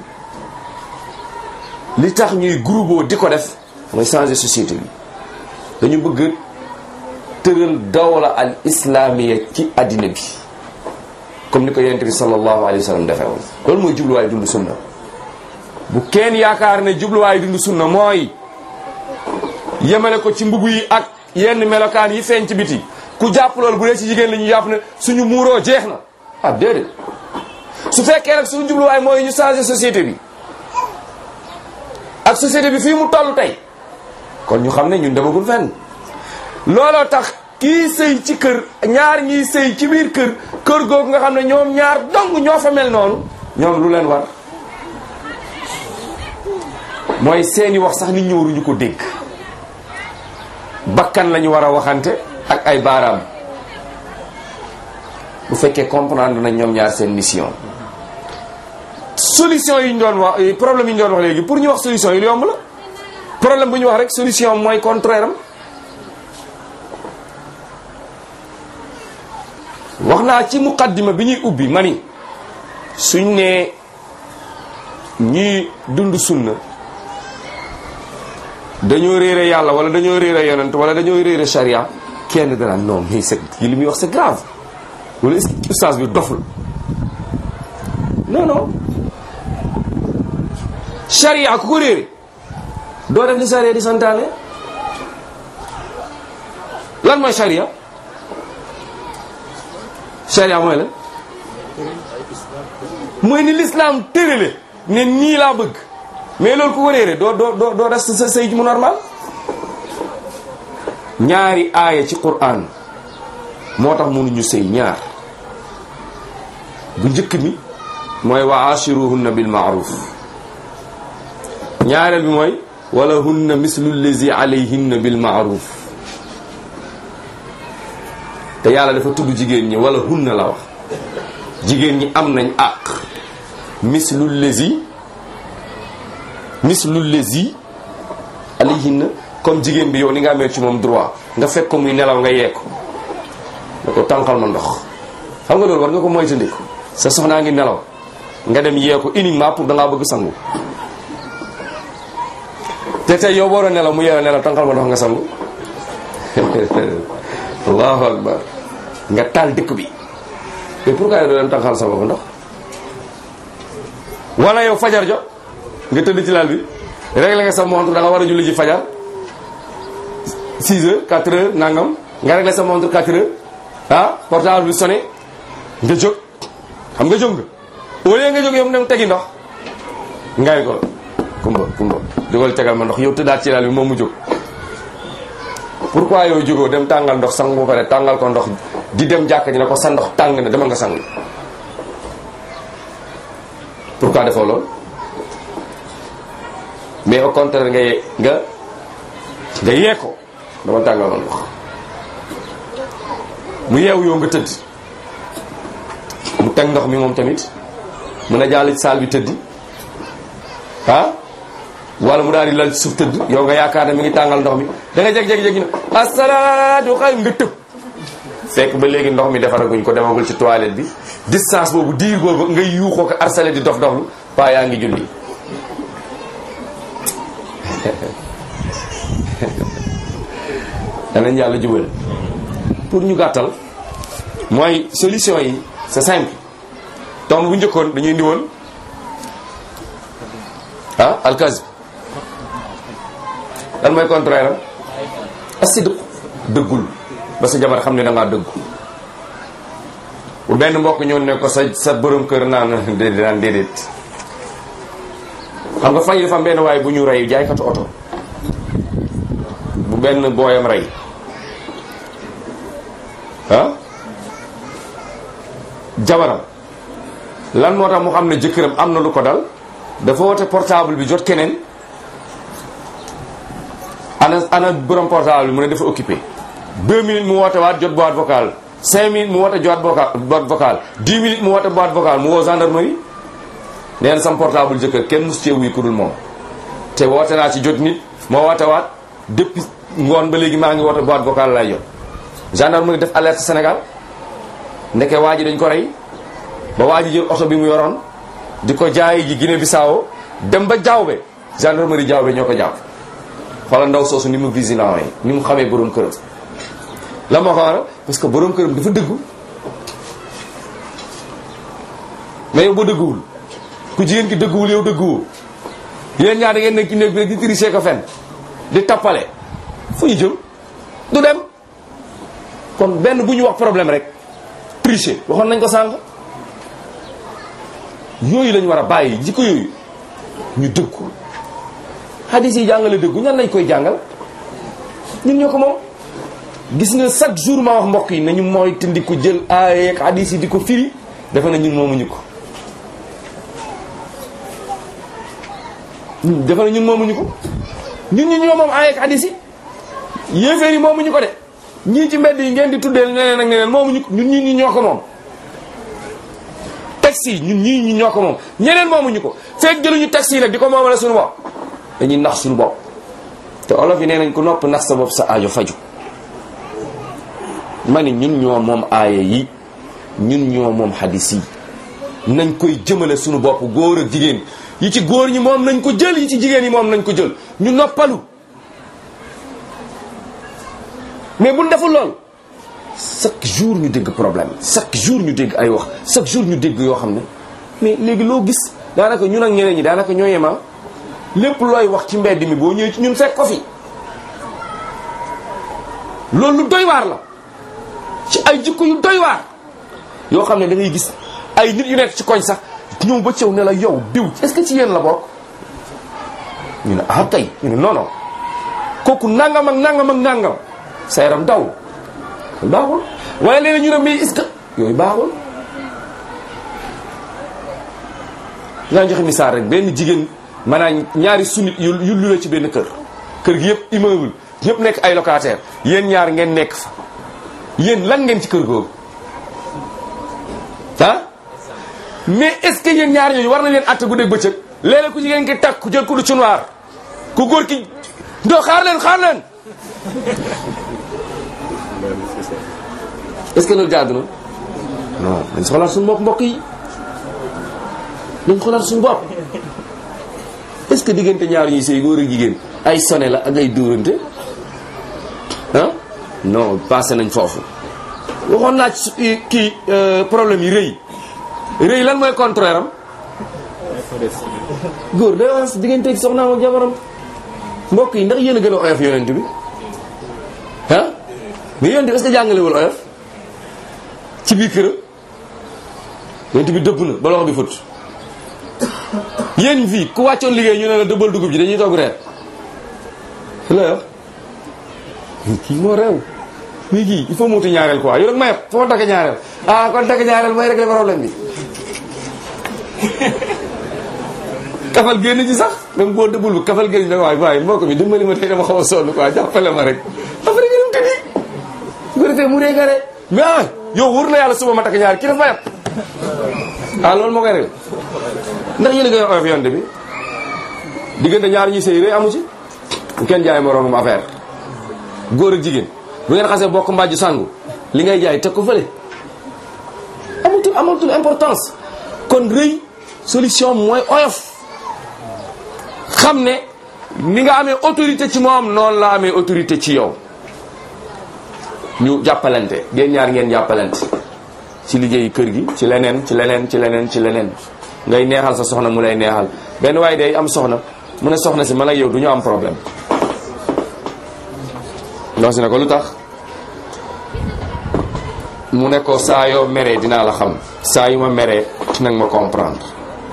li tax ñuy groupe di ko def mooy changer société bi dañu bëgg tëral dawla al islamiya ci addina bi comme ni ko yonent bi sallallahu alayhi wa sallam defee woon loolu mooy jubluwaay dund sunna bu kenn yaakaar ne jubluwaay dund sunna mooy yemale ko ci mbubu yi ak yenn melokaan yi feeñ ci biti ku jàpp loolu bu dee ci jigéen la ñu jàpp ne suñu muuroo jeex na ah déedéet su fekkee nag suñu jubluwaay mooy ñu changer société bi ak société bi fii mu toll tey kon ñu xam ne ñun demagul fenn looloo tax kii sëy ci kër ñaar ñiy sëy ci biir kër kër googu nga xam ne ñoom ñaar dong ñoo fa mel noonu ñoom lu leen war mooy seeni wax sax nit ñi waruñu ko dégg bakkan lañu war a waxante ak ay baaraam bu fekkee comprendre nañ ñoom ñaar seen mission solution yi ñu doon wax problème yi ñu doon wax léegi pour ñu wax solution yi lu yomb la problème bu ñu wax rek solution mooy contraire am wax naa ci muqaddima bi ñuy ubbi ma ni suñ ne ñuy dund sunna dañoo réere yàlla wala dañoo réere yonent wala dañoo réere charia kenn danaan non mais c'est kii li muy wax c'est grave wala ustaas bi doful non non charia ku ko réere doo def li charia di santaane lan mooy charia charia mooy la mooy ni l'islam tërale ne nii laa bëgg mais loolu ku ko réere doo doo doo doo des sa sëy mu normal ñaari aaya ci Qur'an moo tax mënuñu sëy ñaar bu njëkk mi mooy wa ashiruhunna bil ma'ruf ñaareel bi mooy wala hunna mislu allazi alayhinna bil ma'ruf te yàlla dafa tudd jigéen ñi wala hunna la wax jigéen ñi am nañ àq mislu lezi mislu lezi alayhinna comme jigéen bi yow ni nga amee ci moom droit nga fekk ko muy nelaw nga yee ko da ko tànqal ma ndox xam nga loolu war nga ko moytandiku sa soxnaa ngi nelaw nga dem yee ko uniquement pour dangaa bëgg sangu te tey yow boora nelaw mu yee nelaw tànqal ma ndox nga sangu allahu akbar nga taal dëkk bi mais pourquoi yow doo dem tànqal sa bopp ndox wala yow fajar jot nga tëdd ci lal bi réglé nga sa montre da nga war a julli ji fajar 6 heures 4 heures nangam nga réglé sa montre 4 heures ah portable bi sonné nga jóg xam nga jóg nga au lieu nga jóg yow mu dem tegi ndox ngay ko kumba kumba jógal tegal ma ndox yow tëddaat ci lal bi moom mu jóg pourquoi yow jógoo dem tàngal ndox sang ba pare tàngal ko ndox di dem jàkka ji ne ko sa ndox tàng na demal nga sang pourquoi defoo loolu mais au contraire nga ye- nga nga yee ko dama tàngal ma ndox mu yeewu yow nga tëdd mu teg ndox mi moom tamit mun a jàll ci saal bi tëddi ah wala mu daal di lal ci suuf tëdd yow nga yaakaar ne mi ngi tàngal ndox mi da nga jeg-jeg-jeg na asalaatu xayr nga tëb fekk ba léegi ndox mi defaraguñ ko demagul ci toilette bi distance boobu diir boobu nga yuuxoo ko arsale di dof doflu paa yaa ngi julli danañ yàlla jubal pour ñu gàttal mooy solution yi c'est simple tomb bu njëkkoon dañuy indi woon ah alkazib lan mooy contraire am asidq dëggul ba sa jabar xam ne da ngaa dëggu bu benn mbokk ñëw ne ko sa sa borom kër naan déedéet naan déedéet xam nga fan yi dafa am benn waaye bu ñu rey jaaykatu oto bu benn booyam rey ah jabaram lan moo tax mu xam ne jëkkëram am na lu ko dal dafa woote portable bi jot keneen ana ana borom portable bi mu ne dafa occupé deux minutes mu woote waat jot boîte vocale cinq minutes mu woote jot vocal boîte vocale dix minutes mu woote boîte vocale mu woo gendarmerie nee na sam portable jëkkër kenn mus cee wuy ku dul moom te woote naa ci jot nit moo woote waat depuis ngoon ba léegi maa ngi woote boîte vocale lay jot gendarmerie def alerte Sénégal ndeke waa ji dañ ko rey ba waa ji jël oto bi mu yoroon di ko jaayi ji Guinée Bissau dem ba Diaobé gendarmerie Diaobé ñoo ko jàpp xoolal ndaw soosu ni mu vigilant yi ni mu xamee borom këram la moo ko waral parce que borom këram dafa dëggu mais yow boo dëgguwul ku jigéen ki dëgguwul yow dëgguwul yéen ñaar da ngeen nekk ci néeg bi rek di tricher ko fen di tappale fu ñu jëm du dem kon benn bu ñu wax problème rek tricher waxoon nañ ko sànq yooyu lañ war a bàyyi jikko yooyu ñu dëggu hadis yi jàngale dëggu ñan lañ koy jàngal ñun ñoo ko moom gis nga chaque jour ma wax mbokk yi nañu mooy tindi ko jël aaya ak hadis yi di ko firi dafa na ñun moomuñu ko ñun dafa na ñun moomuñu ko ñun ñu ñoo moom aaya ak hadis yi yéeféer yi moomuñu ko de ñii ci mbedd yi ngeen di tuddee neneen ak neneen moomuñu ko ñun ñii ñi ñoo ko moom taxi yi ñun ñii ñi ñoo ko moom ñeneen moomuñu ko fekk jëluñu taxi yi nag di ko moomale suñu bopp dañuy nax suñu bopp te olof yi nee nañ ku nopp nax sa bopp sa aajo faju ma ni ñun ñoo moom aaya yi ñun ñoo moom hadis yi nañ koy jëmale suñu bopp góor ak jigéen yi ci góor ñi moom nañ ko jël yi ci jigéen yi moom nañ ko jël ñu noppalu mais buñ deful lool chaque jour ñu dégg problème chaque jour ñu dégg ay wax chaque jour ñu dégg yoo xam ne mais léegi loo gis daanaka ñun ak ñeneen ñi daanaka ñoo yema lépp looy wax ci mbedd mi boo ñëwee ci ñun fekk ko fi loolu lu doy waar la ci ay jikko yu doy waar yoo xam ne da ngay gis ay nit yu nekk ci koñ sax ñëw ba cëw ne la yow diw est-ce que ci yéen la bokk ñu ne ah kay ñu ne non non kooku nangam ak nangam ak nangam sa yaram daw baaxul waaye léeg ñu ne mais est-ce que yooyu baaxul naa joxe misaal rek benn jigéen maanaam ñaari sunit yu yu lu la ci benn kër kër gi yëpp immeuble ñëpp nekk ay locataire yéen ñaar ngeen nekk fa yéen lan ngeen ci kër googu ah mais est ce que yéen ñaar ñooñu war na leen atte guddeeg bëccëg léeg-léeg ku jigéen ki takk ku jël ku du cunuwaar ku góor ki ndoo xaar leen xaar leen est ce que loolu jaadu na non dañ xoolaat suñu mbokk mbokk yi dañ xoolaat suñu bopp est ce que diggante ñaar ñuy sëy góor ak jigéen ay sone la ak ay dóorante ah non passé nañ foofu waxoon naa ci kii problème yi rëy rëy lan mooy contraire am góor day wax digganteeg soxnaam ak jabaram mbokk yi ndax yéen a gën a oyof yonent bi ah mais yonent bi est-ce que jàngalewul oyof ci biir këram yonent bi dëbb na ba loxo bi fut yéen fii ku wàccoon liggéey ñu ne la dëbbal dugub ji dañuy toog reer la wax kii moo réew mii kii il faut muuti ñaareel quoi yow rek ma yeb foo takk ñaareel ah kon takk ñaareel mooy régler problème bi kafal génn ci sax même boo dëbbul bi kafal génn da waay waaye mbokk mi dimbali ma tey dama xaw a sonn quoi jàppale ma rek après nga dem tëddi bu ko defee mu dee nga rek mais ah yow wóor na yàlla suba ma takk ñaareel kii dafa ma yeb ah loolu moo koy rek ndax yéen a gën a oyof yonte bi diggante ñaar ñuy sëy rek amu ci bu kenn jaay moroomam affaire góor ak jigéen bu ngeen xasee bokk mbàjju sangu li ngay jaay teg ko fële amatul amatul importance kon rëy solution mooy oyof xam ne ni nga amee autorité ci moom noonu la amee autorité ci yow ñu jàppalante ngeen ñaar ngeen jàppalante ci liggéeyu kër gi ci leneen ci leneen ci leneen ci leneen ngay neexal sa soxna mu lay neexal benn waaye day am soxna mu ne soxna si man ak yow du ñu am problème ndax si ne ko lu tax mu ne ko saa yoo meree dinaa la xam saa yu ma meree nag ma comprendre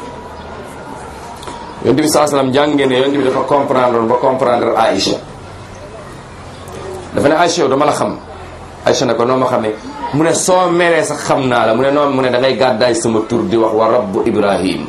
yonent bi saa salaam jàng ngeen ne yonent bi dafa comprendre ba comprendre Aïcha dafa ne Aïcha yow dama la xam Aïcha ne ko noo ma xamee mu ne soo meree sax xam naa la mu ne noonu mu ne da ngay gàddaay sama tur di wax wa rabbu Ibrahim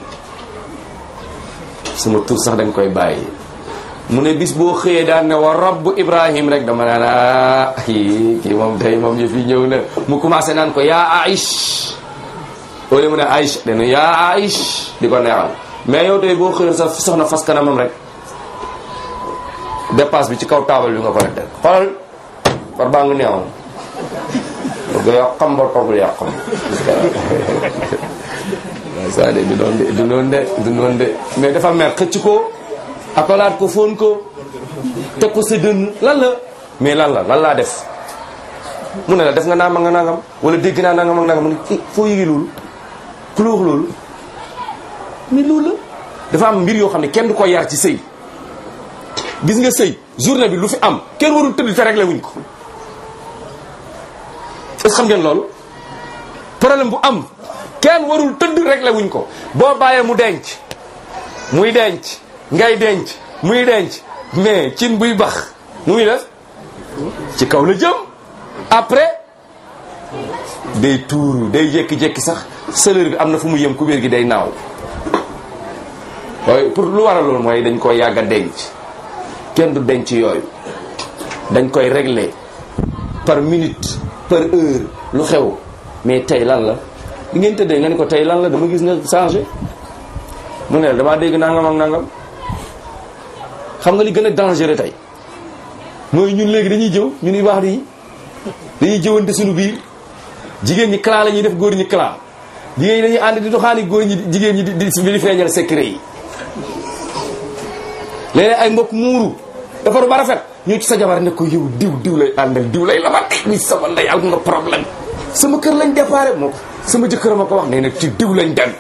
sama tur sax dañ koy bàyyi mu ne bis boo xëyee daan ne wa rabbu Ibrahim rek dama naan ah kii kii moom tey moom yëf yi ñëw na mu commencé naan ko yaa Aïch au mu ne Aïch dana yaa Aïch di ko neexal mais yow tey boo xëyoon sa soxna fas kanamam rek dépasse bi ci kaw taabal bi nga ko rek teg xoolal par baa nga neexoon bëgg yàq xam ba toggul yàq xam waaw ça de du noonu de du noonu de du noonu de mais dafa mer xëcc ko akolaat ko fóon ko teg ko sa dënn lan la mais lan la lan laa def mu ne la def nga naam nga nangam wala dégg naa nangam ak nangam mu ne foo yëgee loolu ku la wax loolu mais loolu la dafa am mbir yoo xam ne kenn du ko yar ci sëy gis nga sëy journée bi lu fi am kenn warul tëdd te réglé wuñ ko est-ce que xam ngeen loolu problème bu am kenn warul tëdd réglé wuñ ko boo bàyyee mu denc muy denc ngay denc muy denc mais cin buy bax nu muy def ci kaw la jëm après day tuuru day jékki-jékki sax sëlër bi am na fu mu yëm kubéer gi day naaw waaye pour lu waral loolu mooy dañ koy yàgg a denc kenn du denc yooyu dañ koy régler par minute par heure lu xew mais tey lan la bi ngeen tëddee nga ni ko tey lan la dama gis nga changé mu ne la damaa dégg nangam ak nangam xam nga li gën a dangereux tey mooy ñun léegi dañuy jëw ñu ni wax di dañuy jëwante suñu biir jigéen ñi clan la ñuy def góor ñi clan jigéen ñi dañuy ànd di doxaani góor ñi jigéen ñi di di feeñal secret yi léeg ay mbokk muuru defaru ba rafet ñu ci sa jabar ne ko yow diw diw lay àndal diw lay labat ni sama ndey am nga problème sama kër lañ déparé moo sama jëkkër ma ko wax nee na ci diw lañ dem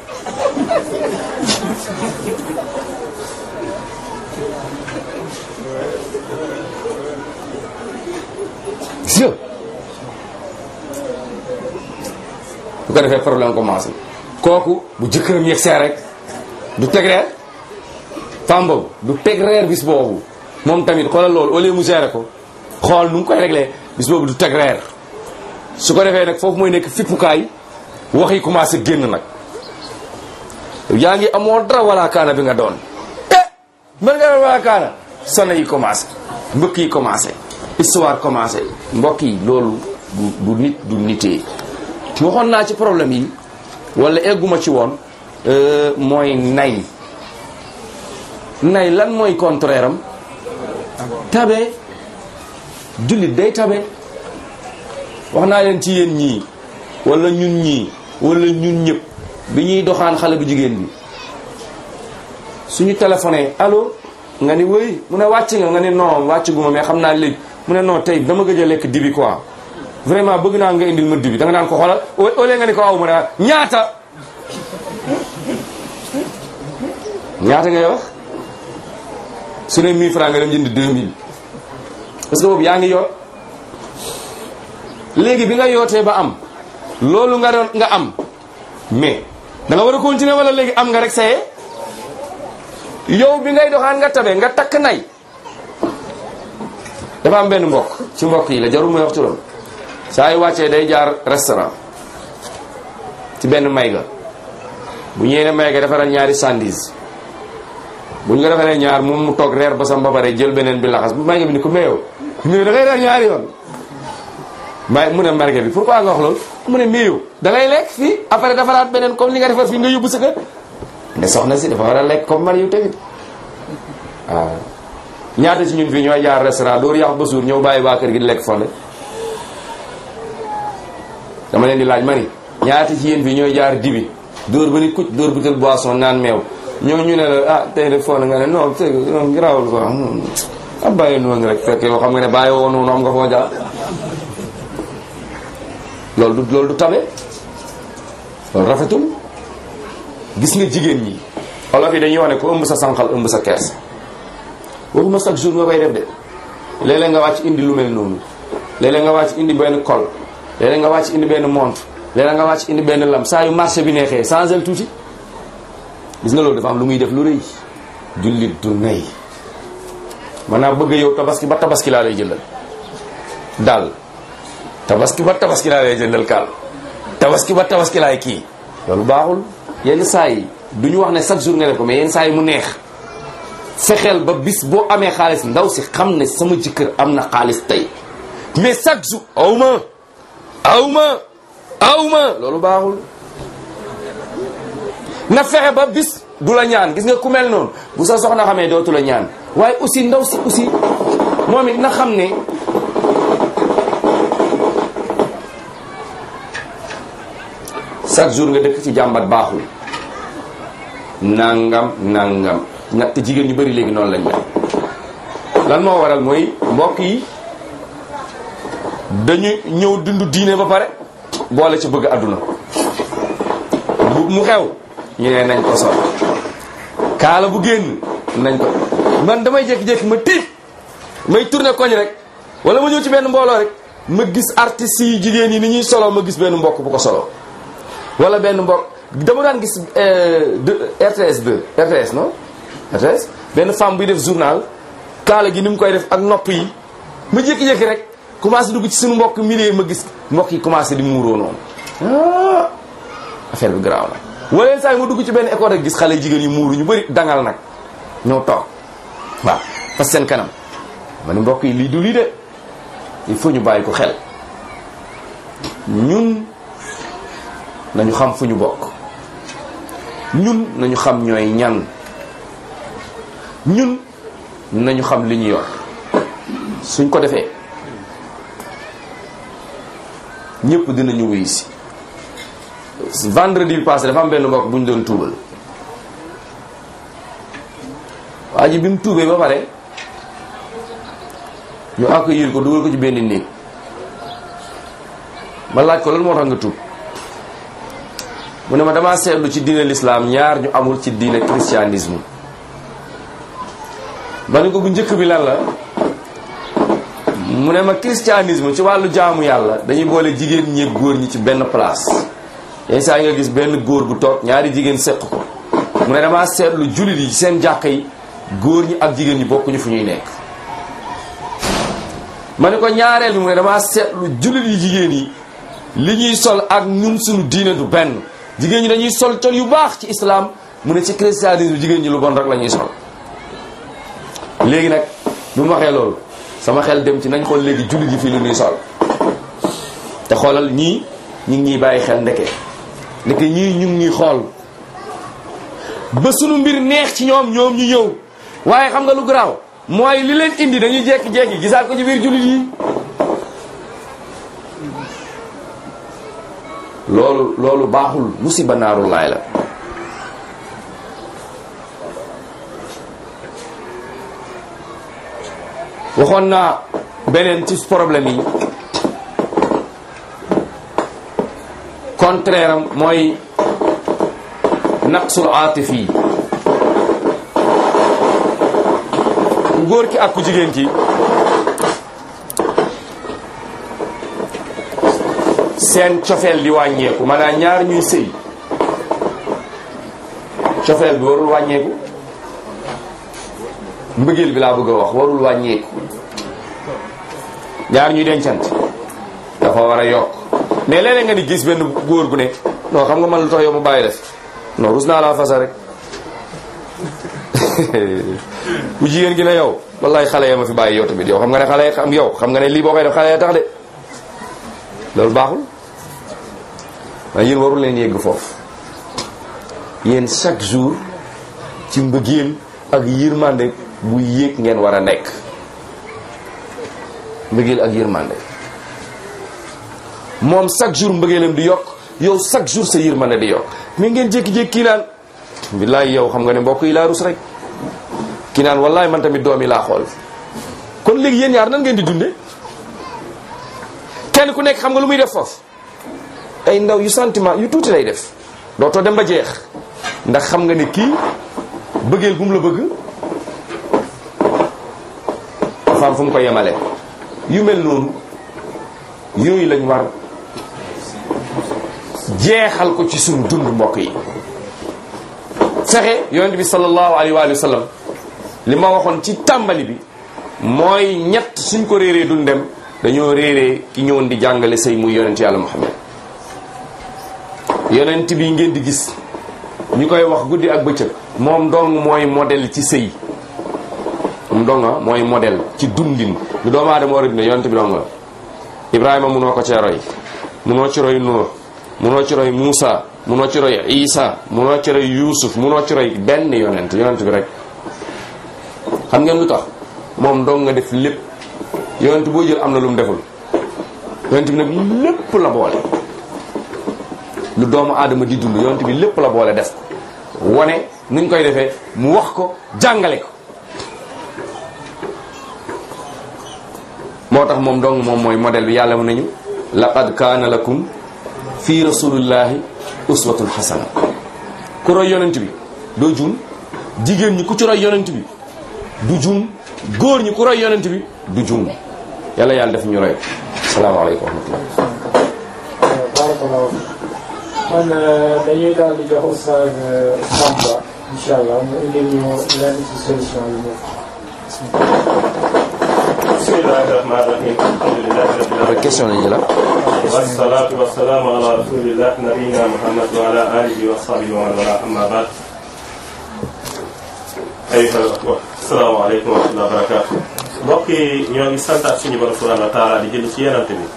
si bu ko defee problème commencé kooku bu jëkkëram yegg see rek du teg reer femme boobu du teg reer bis boobu moom tamit xoolal loolu au lieu mu géré ko xool nu mu koy réglé bis boobu du teg reer su ko defee nag foofu mooy nekk fippukaay wax yi commencé génn nag yaa ngi amoo dara wala kaana bi nga doon eh mën nga wala kaana sone yi commencé mbëkk yi commencé histoire commencé mbokk yi loolu du du nit du nitee waxoon naa ci problème yi wala egguma ci woon mooy nay nay lan mooy contraire am tabe jullit day tabe wax naa leen ci yéen ñii wala ñun ñii wala ñun ñëpp bi ñuy doxaan xale bu jigéen bi suñu téléphoné allo nga ni wëy mu ne wàcc nga nga ni non wàcc guma mais xam naa léegi mu ne non tey dama gëj a lekk dibi quoi vraiment bëgg naa nga indil ma dibi da nga naan ko xoolal au lieu nga ni ko aw mu ne ñaata ñaata ngay wax su ne 1000 francs nga dem jënd 2000 parce que boobu yaa ngi yor léegi bi nga yootee ba am loolu nga doon nga am mais da nga war a continuer wala léegi am nga rek saye yow bi ngay doxaan nga tabe nga takk nay dafa am benn mbokk ci mbokk yi la jarul may wax turam saa yu wàccee day jaar restaurant ci benn may ga bu ñëwee ne may ga defaral ñaari sandis bu ñu ko defalee ñaar moom mu toog reer ba sam ba pare jël beneen bi laxas bu may ga bi ni ko meew ñu da ngay reer ñaari yoon may mu ne marge bi pourquoi nga wax loolu mu ne meew da ngay lekk fii après defaraat beneen comme li nga defar fii nga yóbbu sa kër ne soxna si dafa war a lekk comme man yu tamit waaw ñaata ci ñun fii ñooy jaar restaurant dóor yàq ba suur ñëw bàyyi waa kër gi di lekk fonde dama leen di laaj mani ñaata ci yéen fii ñooy jaar dibi dóor ba ni kuc dóor butel boisson naan meew ñoo ñu ne la ah tey de fonde nga ne non tey grawul ko ah bàyyi noonu rek fekk yow xam nga ne bàyyi woo noonu am nga foo jaar loolu du loolu du tabe loolu rafetul gis nga jigéen ñi olof yi dañuy wax ne ko ëmb sa sànqal ëmb sa kees waxuma chaque jour nga koy def de léeg-léeg nga wàcc indi lu mel noonu léeg-léeg nga wàcc indi benn col léeg-léeg nga wàcc indi benn montre léeg-léeg nga wàcc indi benn lam saa yu marché bi neexee changel tuuti gis nga loolu dafa am lu muy def lu rëy jullit du nay maanaam bëgg yow tabaski ba tabaski laa lay jëndal daal tabaski ba tabaski laa lay jëndal kaal tabaski ba tabaski laay kii loolu baaxul yenn saa yi du ñu wax ne chaque jour nga def ko mais yenn saa yi mu neex fexeel ba bis boo amee xaalis ndaw si xam ne sama jëkkër am na xaalis tey mais chaque jour aw ma aw ma aw ma loolu baaxul na fexe ba bis du la ñaan gis nga ku mel noonu bu sa soxna xamee dootu la ñaan waaye aussi ndaw si aussi moom it na xam ne chaque jour nga dëkk ci jàmbat baaxul nangam nangam na te jigéen ñu bari léegi noonu lañ mel lan moo waral mooy mbokk yi dañu ñëw dund diine ba pare boole ci bëgg àdduna bu mu xew ñu ne nañ ko sol kaala bu génn nañ ko man damay jékki-jékki ma tiit may tourné koñ rek wala ma ñëw ci benn mbooloo rek ma gis artistes yi jigéen yi ni ñuy solo ma gis benn mbokk bu ko solo wala benn mbokk dama daan gis RTS 2 RTS non RTS benn femme buy def journal kaala gi ni mu koy def ak nopp yi ma jékki-jékki rek commencé dugg ci suñu mbokk milieu ma gis mbokk yi commencé di muuroo noonu ah affaire bi garaaw na wala yenn saa yi ma dugg ci benn école rek gis xale jigéen yi muuru ñu bëri dangal nag ñoo toog waaw fas seen kanam ma ne mbokk yi lii du lii de il faut ñu bàyyi ko xel ñun nañu xam fu ñu bokk ñun nañu xam ñooy ñan ñun nañu xam li ñu yor suñ ko defee ñëpp dinañu wuyu si vendredi bi passé dafa am benn mbokk bu ñu doon tuubal waa ji bi mu tuubee ba pare ñu accueillir ko dugal ko ci benn néeg ma laaj ko lan moo tax nga tuub mu ne ma damaa seetlu ci diine l'islam ñaar ñu amul ci diine christianisme ma ne ko bu njëkk bi lan la mu ne ma christianisme ci wàllu jaamu yàlla dañuy boole jigéen ñi ak góor ñi ci benn place yenn saa yi nga gis benn góor gu toog ñaari jigéen seq ko mu ne damaa seetlu jullit yi seen jàkka yi góor ñi ak jigéen ñi bokkuñu fu ñuy nekk ma ne ko ñaareel bi mu ne damaa seetlu jullit yi jigéen yi li ñuy sol ak ñun suñu diine du benn jigéen ñi dañuy sol col yu baax ci islam mu ne ci christianisme jigéen ñi lu bon rek la ñuy sol léegi nag bu mu waxee loolu sama xel dem ci nañ xool léegi jullit yi fii lu ñuy sol te xoolal ñii ñu ngi ñuy bàyyi xel ndeke ndeke ñii ñu ngi ñuy xool ba sunu mbir neex ci ñoom ñoom ñu ñëw waaye xam nga lu garaaw mooy li leen indi dañuy jekki-jekki gisaat ko ci biir jullit yi loolu loolu baaxul musiba naaru laay la waxoon naa beneen ci problème yi contraire am mooy naqsul aatif yi ku góor ki ak ku jigéen ki seen cofeel di wàññeeku maanaam ñaar ñuy sëy cofeel bi warul wàññeeku mbëggeel bi laa bëgg a wax warul wàññeeku ñaar ñuy dencant dafa war a yokk mais léeg-léeg nga ni gis benn góor gu ne non xam nga man lu tax yow mu bàyyi def non rus naa laa fasa rek bu jigéen gi ne yow wallaay xale ya ma fi bàyyi yow tamit yow xam nga ne xale ya xam yow xam nga ne lii boo koy def xale ya tax de loolu baaxul waaye yéen warul leen yegg foofu yéen chaque jour ci mbëggeel ak yërmande bu yéeg ngeen war a nekk mbëggeel ak yërmande moom chaque jour mbëggeelam di yokk yow chaque jour sa yërmande di yokk mais ngeen jékki-jékki kii naan billaay yow xam nga ne mbokk yi laa rus rek kii naan wallaay man tamit doom yi laa xool kon léegi yéen ñaar nan ngeen di dunde kenn ku nekk xam nga lu muy def foofu ay ndaw yu sentiment yu tuuti lay def dootoo dem ba jeex ndax xam nga ne kii bëggeel bu mu la bëgg dafa am fu mu ko yemale yu mel noonu yooyu lañ war jeexal ko ci suñu dund mbokk yi fexe yonent bi sallallahu alayhi wa sallam li ma waxoon ci tàmbali bi mooy ñett suñ ko réeree duñ dem dañoo réeree ki ñëwoon di jàngale sëy muy yonent yàlla muhammad yonent bi ngeen di gis ñu koy wax guddi ak bëccëg moom dong mooy modèle ci sëy moom donga mooy modèle ci dundin lu doomu aadama war a dund yonent bi dong la ibrahima munoo ko cee roy munoo ci roy nuux munoo ci roy muusa munoo ci roy isa munoo ci roy yuusuf munoo ci roy benn yonent yonent bi rek xam ngeen lu tax moom dong nga def lépp yonent boo jël am na lu mu deful yonent bi nag lépp la boole lu doomu aadama di dund yonent bi lépp la boole def ko wane nuñ koy defee mu wax ko jàngale ko moo tax moom dong moom mooy modèle bi yàlla mu nañu laqad kaana lakum fi rasulillahi uswatun xasana ku roy yonent bi doo juum jigéen ñi ku ci roy yonent bi du juum góor ñi ku roy yonent bi du juum yàlla yàlla def ñu roy salaamaaleykum wa rahmatullah barakallahu man dañuy daal di jox oustaz Samba incha allah mu indil ñu lenn ci solution yi ñu bismillahi rahmani rahim alhamdulillahi rabbil alamin question lañu la wassalatu wassalamu ala rasulillah nabiyina muhammad wa ala alihi wa sahbihi wa man wala amma ba'd ayuha al-ikhwa assalamu alaykum wa rahmatullahi wa barakatuh mbokk yi ñoo ngi santaat suñu borom subhanahu wa taala di jël ci yenante bi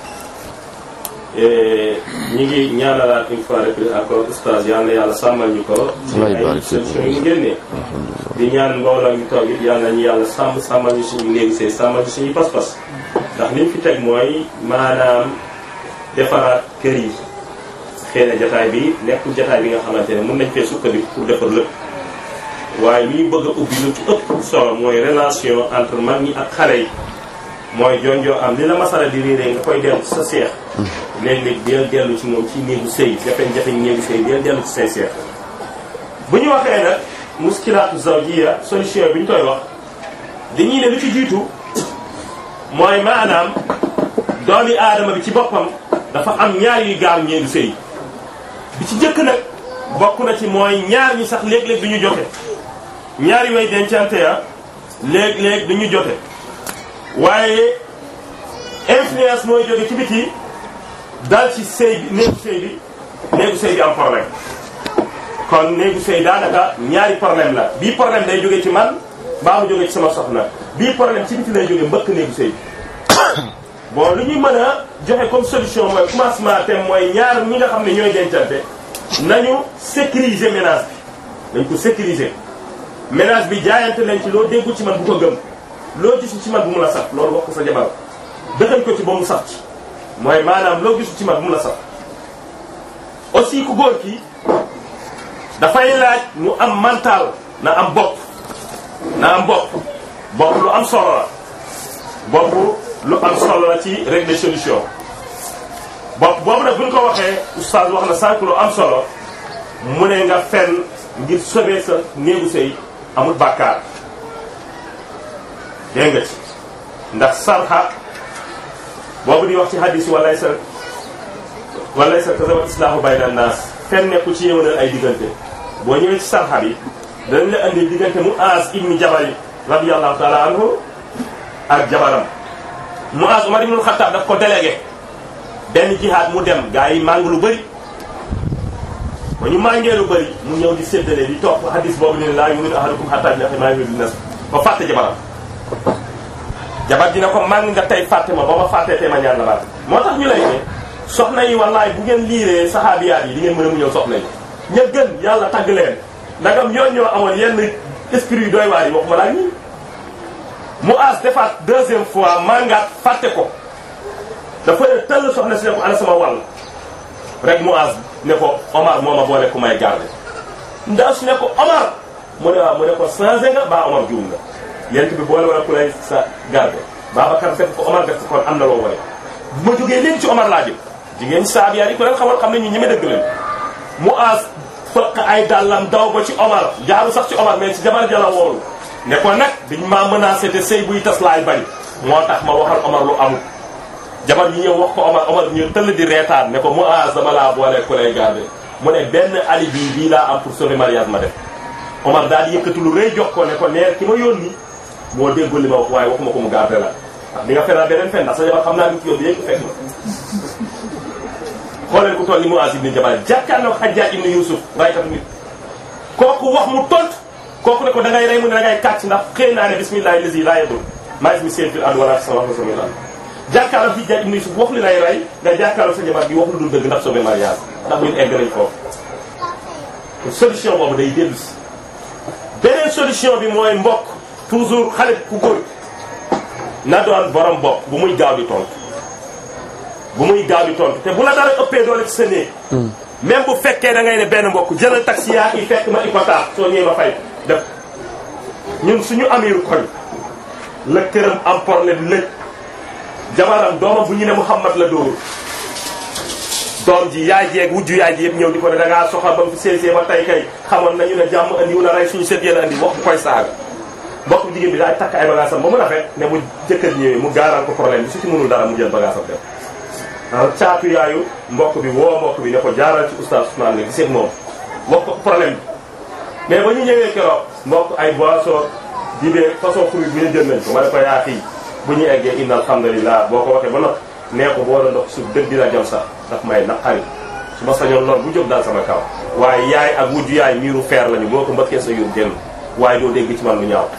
ñi ngi ñaanalaat une fois de plus encore oustaz yal na yàlla sàmmal ñu ko ci ay solution yi génnee di ñaan mbooloo mi toog it yal nañu yàlla sàmm sàmmal ñu suñu néegi see sàmmal ñu suñu pas-pas ndax liñ fi teg mooy maanaam defaraat kër yi xëy na jataay bi nekkul jataay bi nga xamante ne mën nañ fee sukkandiku pour defar lépp waaye li ñu bëgg a ubbi lu ci ëpp solo mooy relation entre mag ñi ak xale yi mooy jonjoo am li la masala di réeree nga koy dellu ci sa seex léeg-léeg deel dellu ci moom ci néegu sëy jafe-jafe néegu sëy deel dellu ci say seex bu ñu waxee nag muskilaatu zawjiya solution bi ñu koy wax dañuy ne lu ci jiitu mooy maanaam doomi aadama bi ci boppam dafa am ñaar yuy gaar néegu sëy bi ci jëkk nag bokk na ci mooy ñaar ñi sax léeg-léeg du ñu jote ñaari way dencante ya léeg-léeg du ñu jote waaye influence mooy jóge ci biti dal ci sëy bi néegu sëy bi néegu sëy bi am problème kon néegu sëy daanaka ñaari problème la bii problème day jóge ci man baa mu jóge ci sama soxna bii problème ci biti lay jóge mbëkk néegu sëy bi bon lu ñuy mën a joxe comme solution mooy commencement thème mooy ñaar ñi nga xam ne ñooy dencante nañu sécuriser ménage bi nañ ko sécuriser ménage bi jaayante nañ ci loo déggu ci man bu ko gëm loo gisu ci man bu mu la saf loolu wax ko sa jabar dëxañ ko ci ba mu saf ci mooy maanaam loo gisu ci man bu mu la saf aussi ku góor ki dafay laaj mu am mental na am bopp na am bopp bopp lu am solo la bopp lu am solo la ci régler solution bopp boobu nag bu ñu ko waxee oustaz wax na sànq lu am solo mu ne nga fenn ngir sauver sa néegu sëy amul bàkkaar dégg nga ci ndax sarxa boobu di wax ci hadis walay sa walay sa tasawat islaahu bayna naas fenn nekku ci yëwanal ay diggante boo ñëwee ci sarxa bi danañ la indi diggante mu aas ibni jabal radiyallahu taala anhu ak jabaram mu aas Umar ibnul Xattaab daf ko délégué benn jihaad mu dem gaa yi màng lu bëri ba ñu màngee lu bëri mu ñëw di séddale di topp hadis boobu ne laa yu'minu ahadukum hattaa yuhibba maa yuhibbu li nafsihi ba fàtte jabaram jabar dina ko màng nga tey fàtte ma ba ma fàttee tey ma ñaan la baat moo tax ñu lay ne soxna yi wallaay bu ngeen liiree saxaabiyaat yi di ngeen mën a mu ñëw soxna yi ña gën yàlla tagg leen ndagam ñoo ñoo amoon yenn esprit yu doy waar yi waxuma laa ñii mu aas defaat deuxième fois mangaat fàtte ko dafa ne tëll soxna si ne ko ana sama wàll rek mu aas ne ko Omar moo ma boole ku may garde ndaw si ne ko Omar mu ne waaw mu ne ko changé nga baa Omar juum nga yent bi boole wala ku lay sa garde Babacar def ko Omar def ko kon am na loo ware bu ma jógee léegi ci Omar laa jëm jigéen saab yaa yi ku leen xamal xam ne ñu ñeme dëgg leen mu aas fëq ay dàllam daw ba ci Omar jaaru sax ci Omar mais ci jabar jala woolu ne ko nag dañ maa menacé te sëy buy tas laay bari moo tax ma waxal Omar lu amul jabar yi ñëw wax ko Omar Omar ñëw tëll di reetaan ne ko mu aas dama laa boole ku lay garde mu ne benn alibi bii laa am pour sauver mariage ma def Omar daal di yëkkati lu rëy jox ko ne ko neer ki ma yónni moo déggul li ma wax waaye waxuma ko mu garde la ndax di nga fenaa beneen fen ndax sa jabar xam naa ni ci yóbbu yéeg fekk na xooleen ku toll ni mu aas ibni Jabal jàkkaarloo Hajjaaj ibni Yuusuf raykatu nit kooku wax mu tont kooku ne ko da ngay rey mu ne da ngay kàcc ndax xëy naa ne bismillahi lazi laa yadur maa ismi seen fil ard wala fi sama wax sama daal jàkkaarloo Hajjaaj ibni Yuusuf wax li lay rey nga jàkkaarloo sa jabar bi wax lu dul dëgg ndax sauver mariage ndax ñun egg nañ foofu solution boobu day dellu si beneen solution bi mooy mbokk toujours xale ku góor na doon borom bopp bu muy gaaw di tontu bu muy gaaw di tontu te bu la dara ëppee doole ci sa néeg même bu fekkee da ngay ne benn mbokk jëlal taxi yaa yi fekk ma ipota soo ñëwee ma fay def ñun suñu amiru koñ la këram am problème lëj jabaram doomam bu ñu ne Muhammad la dóor doom ji yaay jeeg wujju yaay ji yëpp ñëw di ko ne da ngaa soxla ba mu fi séesee ba tey kay xamoon nañu ne jàmm andi wala rey suñu sët yéen andi wax bu koy saaga mbokk jigéen bi daay takk ay bagaasam ba mu rafet ne mu jëkkër ñëwee mu gaaral ko problème bi su ci mënul dara mu jël bagaasam def waaw caatu yaayu mbokk bi woo mbokk bi ne ko jaaral ci oustaz Ousmane nga gisee moom wax ko problème bi mais ba ñu ñëwee keroog mbokk ay boisson dibee façon fruit bi ñu jël nañ ko ma ne ko yaa fii bu ñu eggee inna alhamdulillah boo ko waxee ba noppi nee ko boo la ndox suuf dëgg dina jam sax daf may naqari su ma sañoon loolu bu jóg daal sama kaw waaye yaay ak wujju yaay miiru feer lañu boo ko mbëkkee sa yóbbu génn waaye doo dégg ci man lu ñaaw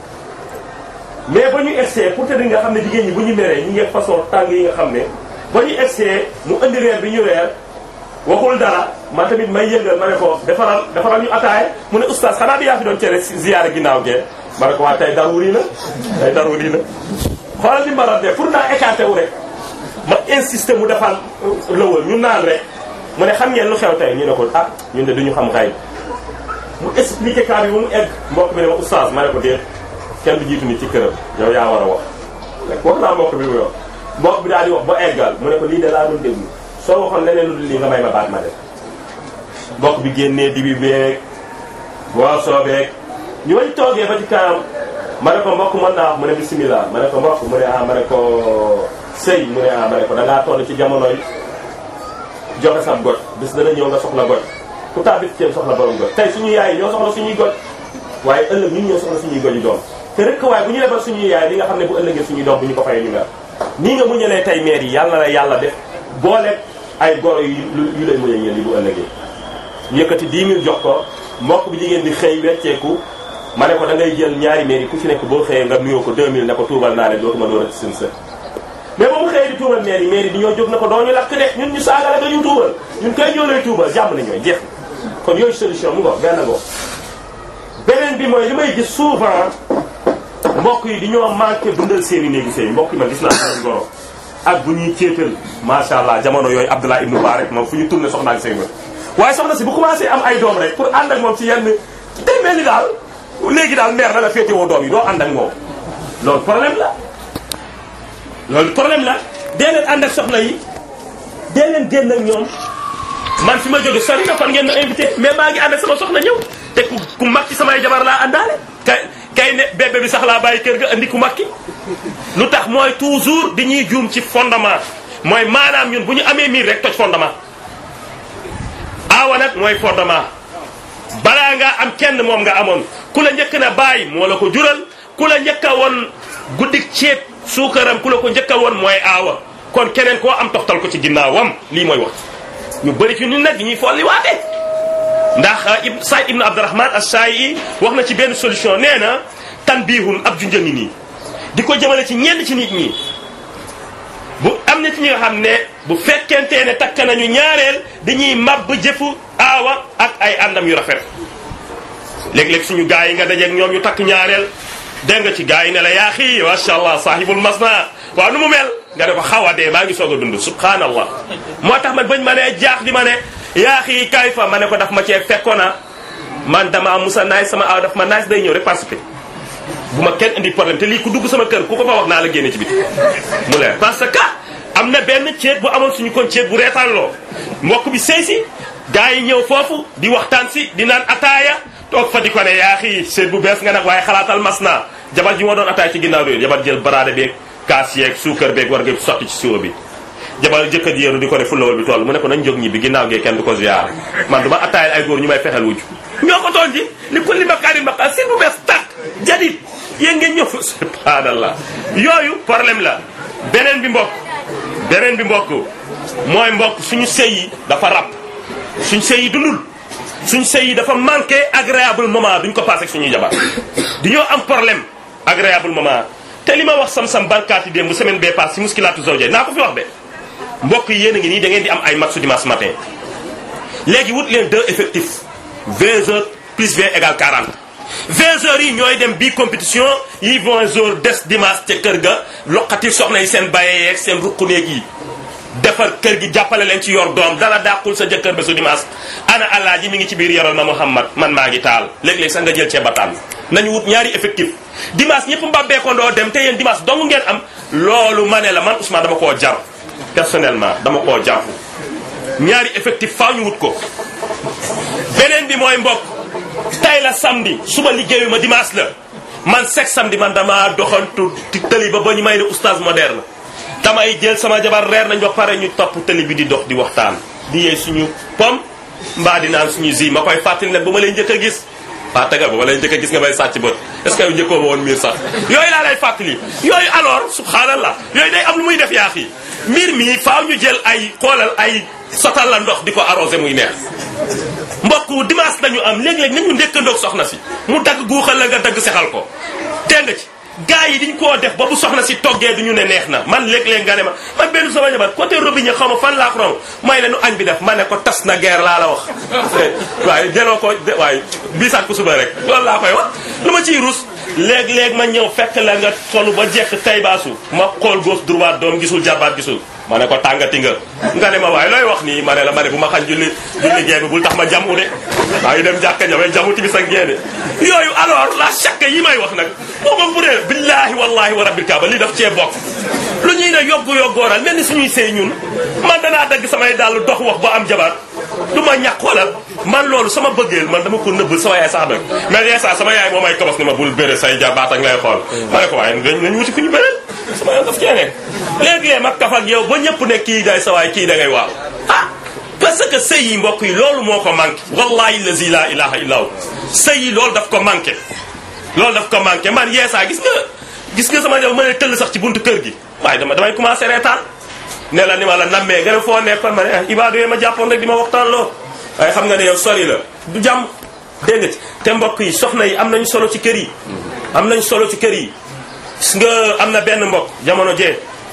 mais ba ñu essayé pour te di nga xam ne jigéen ñi bu ñu meree ñi ngi façon tàng yi nga xam ne ba ñu essayé mu indi reer bi ñu reer waxul dara man tamit may yëngal ma ne ko defaral defaral ñu ataaya mu ne oustaz xanaa bi yaa fi doon cere ziyaara ginnaaw gee ma ne ko waa tey daruri na tey daruri na xoolal li mbaral de pour naa écarté wu rek ma insister mu defal lëwal ñu naan rek mu ne xam ngeen lu xew tey ñu ne ko ah ñun de duñu xam xay mu expliqué cas bi ba mu egg mbokk bi ne ma oustaz ma ne ko déet kenn du jiitu nit ci këram yow yaa war a wax rek wax naa mbokk bi mu wax mbokk bi daal di wax ba eggal mu ne ko lii de laa doon déglu soo waxoon leneen lu dul lii nga may ma baat ma def mbokk bi génnee dibi beeg boisson beeg ñu wañ toogee ba ci kanam ma ne ko mbokk mën naa wax mu ne bismillah ma ne ko mbokk mu ne ah ma ne ko sëy mu ne ah ma ne ko da ngaa toll ci jamono yi joxe sam goj bis dana ñëw nga soxla goj ku tabit ceeb soxla borom goj tey suñu yaay ñoo soxla suñuy goj waaye ëllëg ñun ñoo soxla suñuy goju doom te rek waaye bu ñu lebal suñuy yaay li nga xam ne bu ëllëgee suñuy doom bu ñu ko fayee ñu mer nii nga muñalee tey maire yi yàlla na yàlla def boole ay goro yu yu lay muñal ngeen yi bu ëllëgee yëkkati 10 000 jox ko mbokk bi jigéen di xëy wecceeku ma ne ko da ngay jël ñaari maire yi ku ci nekk boo xëyee nga nuyoo ko 2000 ne ko tuubal naa leen dootuma door a ci seen sët mais ba mu xëyee di tuubal maire yi maire yi di ñoo jóg na ko doo ñu lakk de ñun ñu saagale nga ñu tuubal ñun koy ñoo lay tuubal jàmm na ñooy jeex kon yooyu solution mu ngo benn go beneen bi mooy li may gis souvent mbokk yi di ñoo manqué dundal seeni néegi sëy mbokk yi man gis naa seen goro ak bu ñuy céetal macha allah jamono yooyu Abdullah ibnu Mubarak moom fu ñu tourné soxna ak sëy ba waaye soxna si bu commencé am ay doom rek pour ànd ak moom ci yenn day mel ni daal léegi daal mère na la féetewoo doom yi doo ànd ak moom loolu problème la loolu problème la dee leen ànd ak soxna yi dee leen génn ak ñoom man fi ma jóge sori na kon ngeen ma invité mais maa ngi ànd ak sama soxna ñëw te ku ku mag ci samay jabar laa àndaale kay kay ne bébé bi sax laa bàyyi kër ga andi ku mag ki lu tax mooy toujours di ñuy juum ci fondement mooy maanaam ñun bu ñu amee miir rek toj fondement aawa nag mooy fondement balaa nga am kenn moom nga amoon ku la njëkk na bàyyi moo la ko jural ku la njëkk a woon guddik ceeb suukaram ku la ko njëkk a woon mooy aawa kon keneen koo am toxtal ko ci ginnaawam lii mooy wax ñu bëri ci ñun nag di ñuy folli waate ndax ib Saïd ibn Abdurrahman as-Saayi wax na ci benn solution nee na tanbihun ab ju njëngi nii di ko jëmale ci ñenn ci nit ñi bu am na ci ñi nga xam ne bu fekkentee ne takk nañu ñaareel dañuy màbb jëfu aawa ak ay àndam yu rafet léeg-léeg suñu gars yi nga dajeeg ñoom ñu takk ñaareel dégg nga ci gars yi ne la yaa xii macha allah saahibul masna waaw nu mu mel nga ne ko xaw a dee maa ngi soog a dund subhanallah moo tax man bañ ma ne jaax di ma ne yaa xii kay fa ma ne ko daf ma cee fekkoona man dama musa naaj sama aaw daf ma naaj day ñëw rek participer bu ma kenn indi problème te lii ku dugg sama kër ku ko fa wax naa la génne ci biti mu leer parce que am na benn ceet bu amoon suñu kon ceet bu reetaanloo mbokk bi sëy si gars yi ñëw foofu di waxtaan si di naan ataaya toog fa di ko ne yaa xii seet bu bees nga nag waaye xalaatal mas naa jabar ji moo doon ataaya ci ginnaaw réer jabar jël baraade beeg kaas yeeg suukar beeg war nga sotti ci siwo bi jabar jëkkër ji yéeru di ko ne fulawal bi toll mu ne ko nañ jóg ñi bi ginnaaw gee kenn du ko ziyaar man du ma attaayal ay góor ñu may fexel wujj ñoo ko toon ji li kulli makaarin maqaal seet bu bees tàkk jadit yéen ngeen ñëw subhanallah yooyu problème la beneen bi mbokk beneen bi mbokk mooy mbokk suñu sëy yi dafa rab suñu sëy yi dundul suñu sëy yi dafa manqué agréable moment duñ ko passé ak suñuy jabar dañoo am problème agréable moment te li ma wax sam-sam barkaati démb bu semaine bee pass si muskilaatu zawja naa ko fi wax de mbokk yi yéen a ngi nii da ngeen di am ay match dimanche matin léegi wut leen deux effectifs 20 heures plus 20 égale 40 20 heures yi ñooy dem bii compétition yi 20 heures des dimanche ca kër ga loqati soxna yi seen baye yeeg seen ruquneeg yi defar kër gi jàppale leen ci yor doom dala dàqul sa jëkkër ba su dimanche ana alaaji mi ngi ci biir yoral ma Muhammad man maa ngi taal léeg-léeg sax nga jël cee bataan nañu wut ñaari effectif dimanche ñëpp mbabbeekondoo dem te yéen dimanche dong ngeen am loolu ma ne la man Ousmane dama koo jar personnellement dama koo jar ñaari effectif faaw ñu wut ko beneen bi mooy mbokk tay la samedi suba liggéeyu ma dimanche la man chaque samedi man dama doxantu ci tëli ba ba ñu may ne oustaz moderne damay jël sama jabar reer nañ ba pare ñu topp tëli bi di dox di waxtaan di yee suñu pom mbaa di naan suñu zi ma koy fàttali nag ba ma lay njëkk a gis waa tegal ba ma lay njëkk a gis nga may sàcc bët est ce que yow njëkkoo ma woon miir sax yooyu laa lay fàttali yooyu alors subhanallah yooyu day am lu muy def yaa fii mbir mi faaw ñu jël ay xoolal ay sotal la ndox di ko arrosé muy neex mbokk dimanche lañu am léeg-léeg nañu ndékkandoog soxna si mu dagg guuxal la nga dagg sexal ko dégg nga ci gars yi diñ koo def ba bu soxna si toggee du ñu ne neex na man léeg-léeg nga ne ma man benn sama jabar côté robinet xaw ma fan laa ko rom may ne nu añ bi def ma ne ko tas na guerre laa la wax waaye jëloo ko waaye biisaat ko suba rek loolu laa koy wax lu ma ciy rus léeg-léeg ma ñëw fekk la nga solu ba jekk tay baasu ma xool gauche droite doom gisul jabaat gisul ma ne ko tàngati nga nga ne ma waaye looy wax nii ma ne la ma ne bu ma xañ julli julli gee bi bul tax ma jamu de maa ngi dem jàkka ñawee jamu timis ak gee de yooyu alors la chaque yi may wax nag boo ko bu dee billahi wallahi wa rabbil kaaba lii daf cee bokk lu ñuy ne yoggu yoggooral mel ni suñuy sëy ñun man danaa dagg samay dàll dox wax ba am jabar du ma ñàkk xoolal man loolu sama bëggeel man dama ko nëbbal sama yaay sax nag mais des saa sama yaay moo may kobos ni ma bul bëre say jabaat ak ngay xool ma ne ko waaye nañ wuti ku ñu bëreel sama yoon daf cee nekk léegi mag kaf ak yow ba ñëpp ne kii day sa waay kii da ngay waaw ah parce que sëy yi mbokk yi loolu moo ko manqué wallahi lazi la ilaha illa hu sëy yi loolu daf ko manqué loolu daf ko manqué man yeesaa gis nga gis nga sama jaw ma ne tëll sax ci buntu kër gi waaye dama damay commencé reetaan ne la ni ma la nammee nga ne foo nekkoon ma ne ah ibaadu yee ma jàppoon rek di ma waxtaan loo waaye xam nga ne yow sori la du jàmm dégg nga ci te mbokk yi soxna yi am nañu solo ci kër yi am nañu solo ci kër yi gis nga am na benn mbokk jamono jee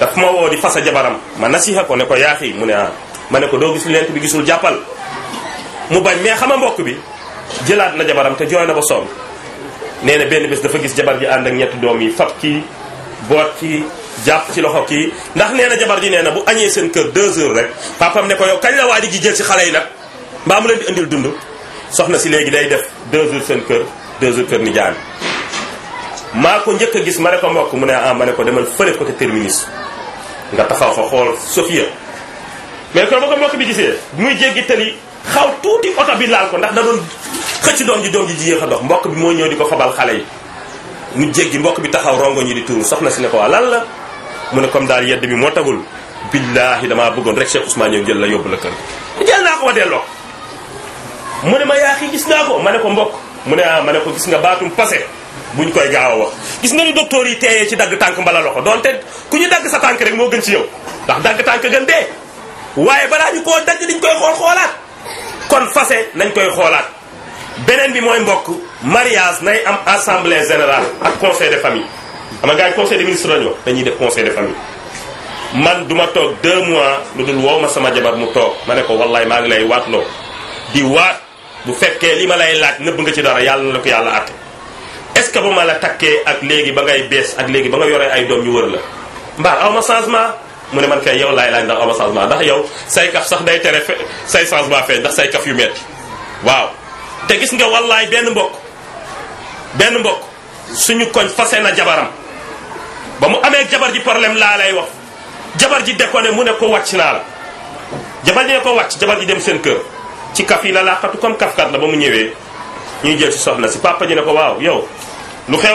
daf ma woo di fasa jabaram ma nasiha ko ne ko yaaxi mu ne ah ma ne ko doo gis lent bi gisul jàppal mu bañ mais xama mbokk bi jëlaat na jabaram te jooy na ba sonn nee na benn bés dafa gis jabar ji ànd ak ñetti doom yi fab kii boot kii jàpp ci loxo kii ndax nee na jabar ji nee na bu añee seen kër deux heures rek papam ne ko yow kañ la waa ji gi jël si xale yi nag mbaa mu leen di indil dund soxna si léegi day def deux heures seen kër deux heures kër ni jaan maa ko njëkk a gis ma ne ko mbokk mu ne ah ma ne ko demal fële côté terminus nga taxaw fa xool Sofia mais kon ba ko mbokk bi gisee muy jéggi tali xaw tuuti oto bi laal ko ndax da doon xëcc doom ji doom ji jiyéex a dox mbokk bi moo ñëw di ko fabal xale yi mu jéggi mbokk bi taxaw rongo ñi di tuuru soxna si ne ko waa lan la mu ne comme daal yedd bi moo tagul billaahi damaa bëggoon rek Cheikh Ousmane ñëw jël la yóbbu la kër jël naa ko ma delloo mu ne ma yaa xi gis naa ko ma ne ko mbokk mu ne ah ma ne ko gis nga baatum passé buñ koy gaaw a wax gis nga ni docteur yi teeyee ci dagg tànk mbala loxo donte ku ñu dagg sa tànk rek moo gën ci yow ndax dagg tànk gën dee waaye balaa ñu koo dagg diñ koy xool xoolaat kon fase nañ koy xoolaat beneen bi mooy mbokk mariage nay am assemblée générale ak conseil de famille xam nga gars yi conseil des ministres lañu wax dañuy def conseil de famille man duma toog deux mois lu dul woo ma sama jabar mu toog ma ne ko wallaay maa ngi lay waatloo di waat bu fekkee li ma lay laaj nëbb nga ci dara yàlla na la ko yàlla àtte est ce que ba ma la takkee ak léegi ba ngay bees ak léegi ba nga yoree ay doom ñu wër la mbaar aw ma changement mu ne man kay yow laay laaj ndax aw ma changement ndax yow say kaf sax day tere fe say changement feeñ ndax say kaf yu metti waaw te gis nga wallaay benn mbokk benn mbokk suñu koñ fase na jabaram ba mu amee jabar ji problème laa lay wax jabar ji déconné mu ne ko wàcc naa la jabar ji ne ko wàcc jabar ji dem seen kër ci kaf yi la laqatu comme kafkat la ba mu ñëwee ñuy jël si soxna si papa ji ne ko waaw yow lu xew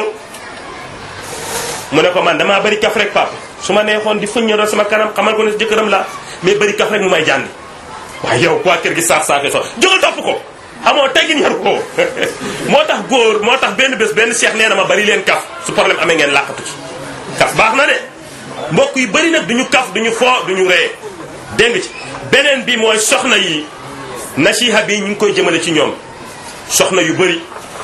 mu ne ko man damaa bëri kaf rek papa su ma neexoon di fëññaloo sama kanam xamal ko ne si jëkkëram la mais bëri kaf rek mu may jàndi waaye yow waa kër gi saax saaxee so jógal topp ko xamoo teggin yaru ko moo tax góor moo tax benn bés benn cheikh nee na ma bari leen kaf su problème amee ngeen làqatu ci kaf baax na de mbokk yu bëri nag duñu kaf duñu foo duñu ree dégg nga ci beneen bi mooy soxna yi nasiha bi ñu ngi koy jëmale ci ñoom soxna yu bëri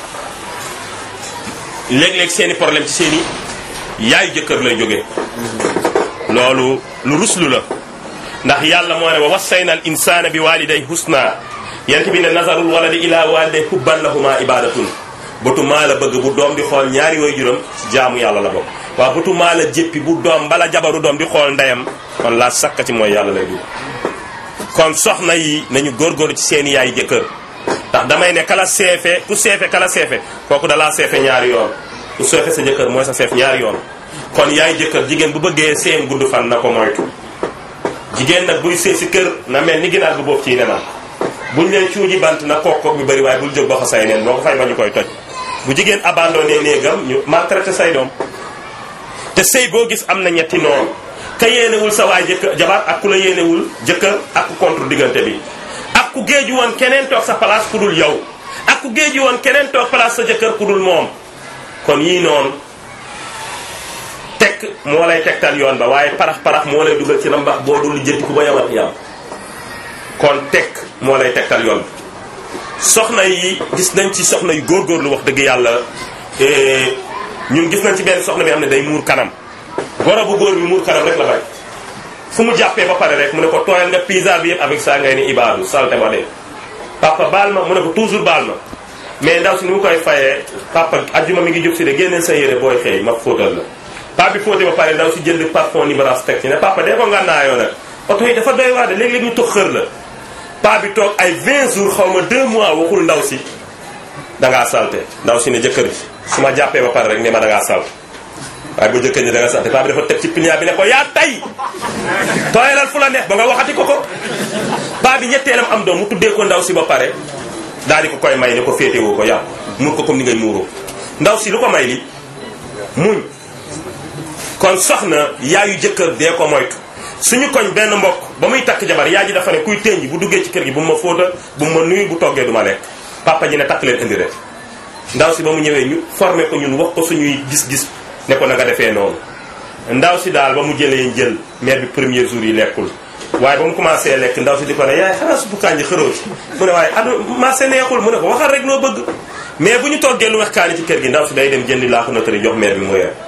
léeg-léeg seeni problème ci seeni yaayu jëkkër lay jógee loolu lu ruslu la ndax yàlla moo ne wa wassayna al insana bi waliday husna yent bi ne nazarul waladi ila waliday hubban lahuma ibadatun bëtu maa la bëgg bu doom di xool ñaari way juram ci jaamu yàlla la bokk waaw bëtu maa la jéppi bu doom bala jabaru doom di xool ndeyam kon laa sakka ci mooy yàlla lay dugg kon soxna yi nañu góorgóorlu ci seeni yaay jëkkër ndax damay ne kala seefe ku seefe kala seefe kooku dalaa seefe ñaari yoon ku seefe sa jëkkër mooy sa seef ñaari yoon kon yaay jëkkër jigéen bu bëggee seen gudd fan na ko moytu jigéen nag buy see si kër na mel ni ginaar bu boobu ciy nenam buñ leen cuuji bant na kook kook bi bëri waaye bul jóg ba ko say neen boo ko fay ba ñu koy toj bu jigéen abandonné néegam ñu maltraité say doom te sëy boo gis am na ñetti noonu ka yéenewul sa waay jëkkër jabar ak ku la yéenewul jëkkër ak ku contre diggante bi ak ku géeju woon keneen toog sa place ku dul yow ak ku géeju woon keneen toog place sa jëkkër ku dul moom kon yii noonu tekk moo lay tegtal yoon ba waaye parax parax moo lay dugal ci rambax boo dul jënti ku ba yamat yam kon tekk moo lay tegtal yoon soxna yi gis nañ ci soxna yu góorgóorlu wax dëgg yàlla ñun gis nañ ci benn soxna bi am ne day muur kanam goro bu góor bi muur kanam rek la bay fu mu jàppee ba pare rek mu ne ko tooyal nga pizza bi yëpp avec ça ngay ni ibaadu salte ba dee papa baal ma mu ne ko toujours baal ma mais ndaw si ni mu koy fayee papa ajjuma mi ngi jóg si de génneel sa yére booy xëy ma fóotal la papa bi fóote ba pare ndaw si jënd parfum libérance teg ci ne papa dee ko ngànnaayoo nag oto yi dafa doy waar de léeg-léeg ñu toog xër la paa bi toog ay 20 jours xaw ma 2 mois waxul ndaw si dangaa salte ndaw si ne jëkkër ji su ma jàppee ba pare rek ne ma dangaa salte waaye bu jëkkër ji dangaa salte paa bi dafa teg ci pilier bi ne ko yaa tay tooyalal fu la neex ba nga waxati ko ko paa bi ñetteelam am doom mu tuddee ko ndaw si ba pare daal di ko koy may ne ko féetewoo ko yàqu muur ko comme ni ngay muuroo ndaw si lu ko may li muñ kon soxna yaayu jëkkër dee ko moytu suñu koñ benn mbokk ba muy takk jabar yaa ji dafa ne kuy tënji bu duggee ci kër gi bu ma fóota bu ma nuyu bu toggee du ma lekk papa ji ne takk leen indi rek ndaw si ba mu ñëwee ñu formé ko ñun wax ko suñuy gis-gis ne ko na nga defee noonu ndaw si daal ba mu jëlee njël mère bi premier jour yi lekkul waaye ba mu commencé lekk ndaw si di ko ne yaay xanaa suppu kànji xëroo ci mu ne waaye adu marché neexul mu ne ko waxal rek noo bëgg mais bu ñu toggee lu wex kaani ci kër gi ndaw si day dem jëndi laaxu natari jox mère bi mu reer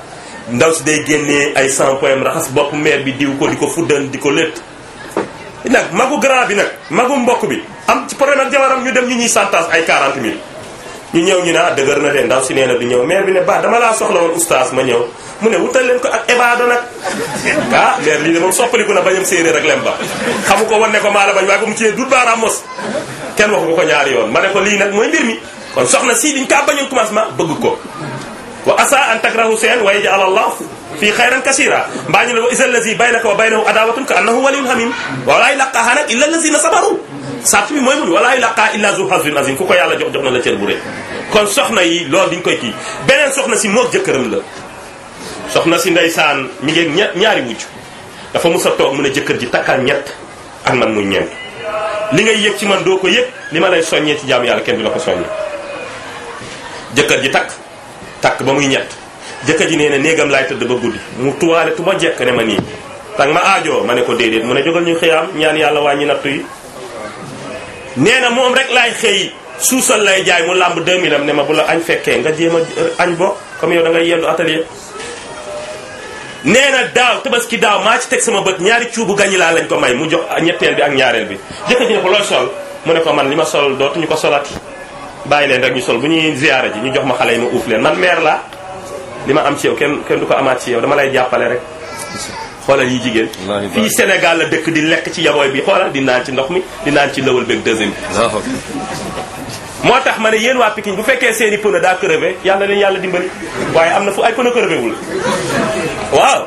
ndaw si day génnee ay shampoing raxas bopp mère bi diw ko di ko fuddan di ko létt nag magu grand bi nag magu mbokk bi am ci problème ak jabaram ñu dem ñu ñuy santage ay 40 mille ñu ñëw ñu ne ah dëgër na de ndaw si nee na du ñëw maire bi ne ba dama laa soxla woon oustaz ma ñëw mu ne wutal leen ko ak ebaado nag ah maire lii de moom soppaliku na bañam séeréer ak lem ba xamu ko wan ne ko maa la bañ waaye ba mu ciyee dut baaraam mos kenn waxu ko ko ñaari yoon ma ne ko lii nag mooy mbir mi kon soxna si diñ kaa bañoon commencement bëgg ko wa asa an takrahu seen wa yaj'al allah fii xayran kasira mbaa ñu ne wa isa allazi baynaka wa baynahu adawatun ka annahu waliyun hamim walaa yulaqaaha nag illa allazina sabaru sart bi mooy mun walaa yulaqaa illa zu hazin azim ku ko yàlla jox jox na la cër bu rëy kon soxna yi loolu diñ koy kii beneen soxna si moog jëkkëram la soxna si ndeysaan mi ngi ña ñaari wujj dafa mus a toog mu ne jëkkër ji takkal ñett ak man muy ñeent li ngay yëg ci man doo ko yëg li ma lay soññee ci jaamu yàlla kenn du la ko soññee jëkkër ji takk takk ba muy ñett jëkkër ji nee na néegam laay tëdd ba guddi mu tuwaale tu ma jekk ne ma nii tang ma aajoo ma ne ko déedéet mu ne jógal ñu xëyaam ñaan yàlla wàññi nattu yi nee na moom rek laay xëy suusal lay jaay mu làmb 2000 am ne ma bu la añ fekkee nga jéem a añ bo comme yow da ngay yendu atelier nee na daaw tabaski daaw maa ci teg sama bët ñaari cuubu gañi laa lañ ko may mu jox ñetteel bi ak ñaareel bi jëkkër ji ne ko looy sol mu ne ko man li ma sol dootuñu ko solati bàyyi leen rek ñu sol bu ñuy ziyaara ji ñu jox ma xale yi ma uuf leen man meer laa li ma am ci yow kenn kenn du ko amaat ci yow dama lay jàppale rek xoolal yi jigéen fii Sénégal la dëkk di lekk ci yabooy bi xoolal di naan ci ndox mi di naan ci lëwal beeg deuxième bi moo tax ma ne yéen waa Pikine bu fekkee seen i pneu daa crevé yàlla leen yàlla dimbali waaye am na fu ay pneu crevé wul waaw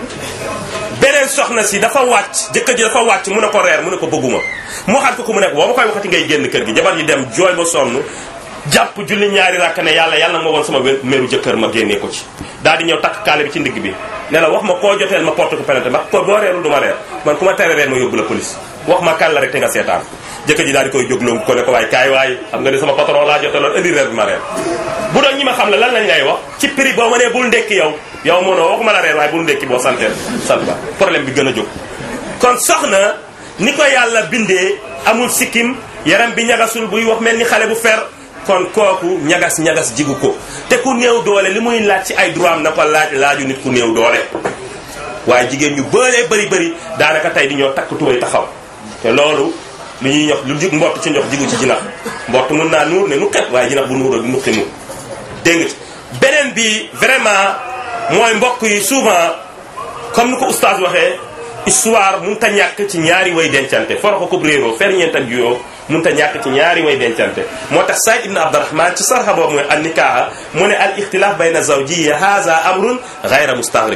beneen soxna si dafa wàcc jëkkër ji dafa wàcc mu ne ko reer mu ne ko bëgguma mu waxaat ko ku mu nekk boo ma koy waxati ngay génn kër gi jabar ji dem jooy ba sonn jàpp julli ñaari rakk ne yàlla yàlla ma woon sama meru jëkkër ma génnee ko ci daal di ñëw takk kaale bi ci ndigg bi ne la wax ma koo joteel ma porte ko penante ma ko boo reerul du ma reer man ku ma tere reer ma yóbbu la police wax ma kan la rek te nga seetaan jëkkër ji daal di koy jógloo ko ne ko waay kaay waay xam nga ne sama patron laa joteloon indi reer bi ma reer bu doon ñi ma xam la lan lañ lay wax ci prix boo ma nee bul ndekki yow yow mënoo waxuma la reer waaye bul ndekki boo santeel sant ba problème bi gën a jóg kon soxna ni ko yàlla bindee amul sikkim yaram bi ñagasul buy wax mel ni xale bu fer kon kooku ñagas ñagas jigu ko te ku néew doole li muy laaj ci ay droit am na ko laaj laaju nit ku néew doole waaye jigéen ñu bëree bëri bëri daanaka tey di ñoo takk tubay taxaw te loolu li ñuy ñox lu jig mbott ci njox jigu ci jinax mbott mun naa nuur ne nu xet waaye jinax bu nuuroo du nuqi mu dégg nga ci beneen bi vraiment mooy mbokk yi souvent comme ni ko oustaz waxee histoire mun ta ñàkk ci ñaari way dencante foroxo ko réeroo ferñeent ak juyoo mun ta ñàkk ci ñaari way dencante moo tax Saïd ibn Abdurrahman ci sarxa boobu mooy an nikaaha mu ne al ixtilaaf bayna zawjiyya haza amrun gayra mustaghrib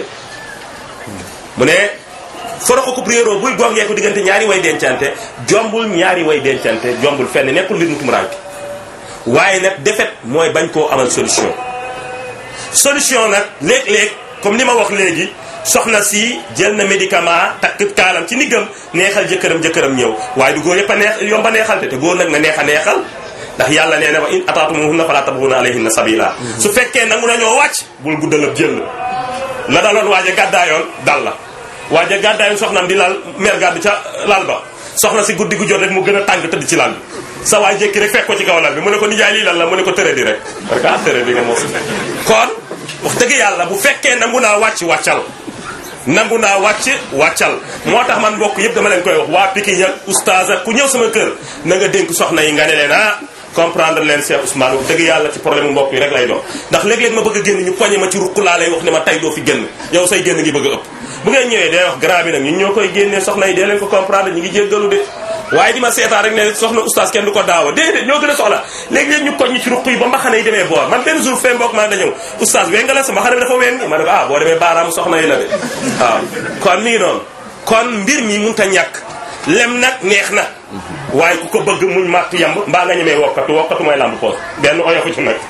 mu ne foroxo ko réeroo buy gongee ko diggante ñaari way dencante jombul ñaari way dencante jombul fenn nekkul mbir mu tumuraanke waaye nag defet mooy bañ koo amal solution solution nag léeg-léeg comme ni ma wax léegi soxna si jël na médicament takk kaalam ci ndiggam neexal jëkkëram jëkkëram ñëw waaye du góor yëpp a neex yomba neexal te te góor nag na neex a neexal ndax yàlla nee na wa in ataatumuhunna fala tabghuna alayhinna sabila su fekkee nangu nañoo wàcc bul guddal ab jël la daloon waaja gàddaayoon dal la waaja gàddaayoon soxnam di lal mer gàddu ca lal ba soxna si guddi gu jot rek mu gën a tàng tëdd ci lal bi sa waay jékki rek fekk ko ci kaw lal bi mu ne ko nijaay lii lan la mu ne ko tëre di rek parce que ah tëre di nga mos kon wax dëgg yàlla bu fekkee nangu naa wàcc wàccal nangu naa wàcc wàccal moo tax man mbokk yëpp dama leen koy wax waa Pikine ak oustaz ak ku ñëw sama kër na nga dénk soxna yi nga ne leen ah comprendre leen Cheikh Ousmane wax dëgg yàlla ci problème mbokk yi rek lay doon ndax léeg-léeg ma bëgg a génn ñu poñe ma ci ruq laa lay wax ne ma tay doo fi génn yow say génn ngi bëgg a ëpp bu ngeen ñëwee day wax grand bi nag ñun ñoo koy génnee soxna yi dee leen ko comprendre ñu ngi jéggalu de waaye di ma seetaan rek ne soxna oustaz kenn du ko daawa déedéet ñoo gën a soxla léegi-léeg ñu koñ ñi ci ruq yi ba mbaxane yi demee boor man benn jour fee mbokk maa da ñëw oustaz wee nga la sa mbaxane bi dafa ween ma ne ko ah boo demee baaraamu soxna yi la de waaw kon mi ngi noonu kon mbir mi mun ta ñàkk lem nag neex na waaye ku ko bëgg muñ màtt yamb mbaa nga ñemee wokkatu wokkatu mooy lamb poos benn oyofu ci nag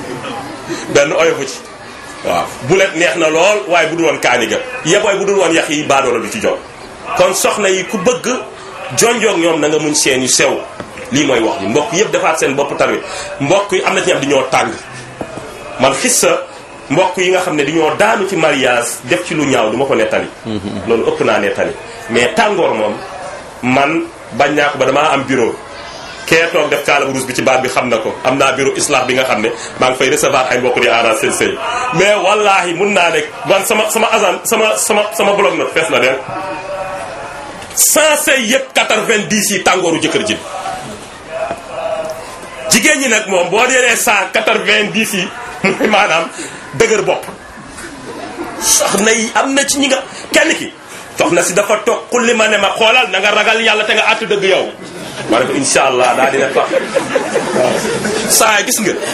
benn oyofu ci waaw bulet neex na lool waaye bu dul woon kaani ga yebooy bu dul woon yax yi baadoola du ci jot kon soxna yi ku bëgg jonjoog ñoom na nga muñ seen yu sew lii mooy wax ji mbokk yëpp defaat seen bopp tarwi mbokk yi am na ci ñam di ñoo tàng man xis sa mbokk yi nga xam ne di ñoo daanu ci mariage def ci lu ñaaw du ma ko nettali loolu ëpp naa nettali mais tàngoor moom man bañ naa ko ba damaa am bureau kee toog def kaala bu ruus bi ci baat bi xam na ko am naa bureau islam bi nga xam ne maa ngi fay recevoir ay mbokk di aara seen sëy mais wallahi mun naa ne man sama sama agent sama sama sama blog na fees na del sans sëy yëpp 90 yi tàngooru jëkkër ji jigéen ñi nag moom boo dee cent quatre-vingt-dix yi mooy maanaam dëgër bopp soxna yi am na ci ñi nga kenn ki soxna si dafa toog xulli ma ne ma xoolal na nga ragal yàlla te nga àtt dëgg yow ma ne ko insha allah daa dina tax waaw saa gis nga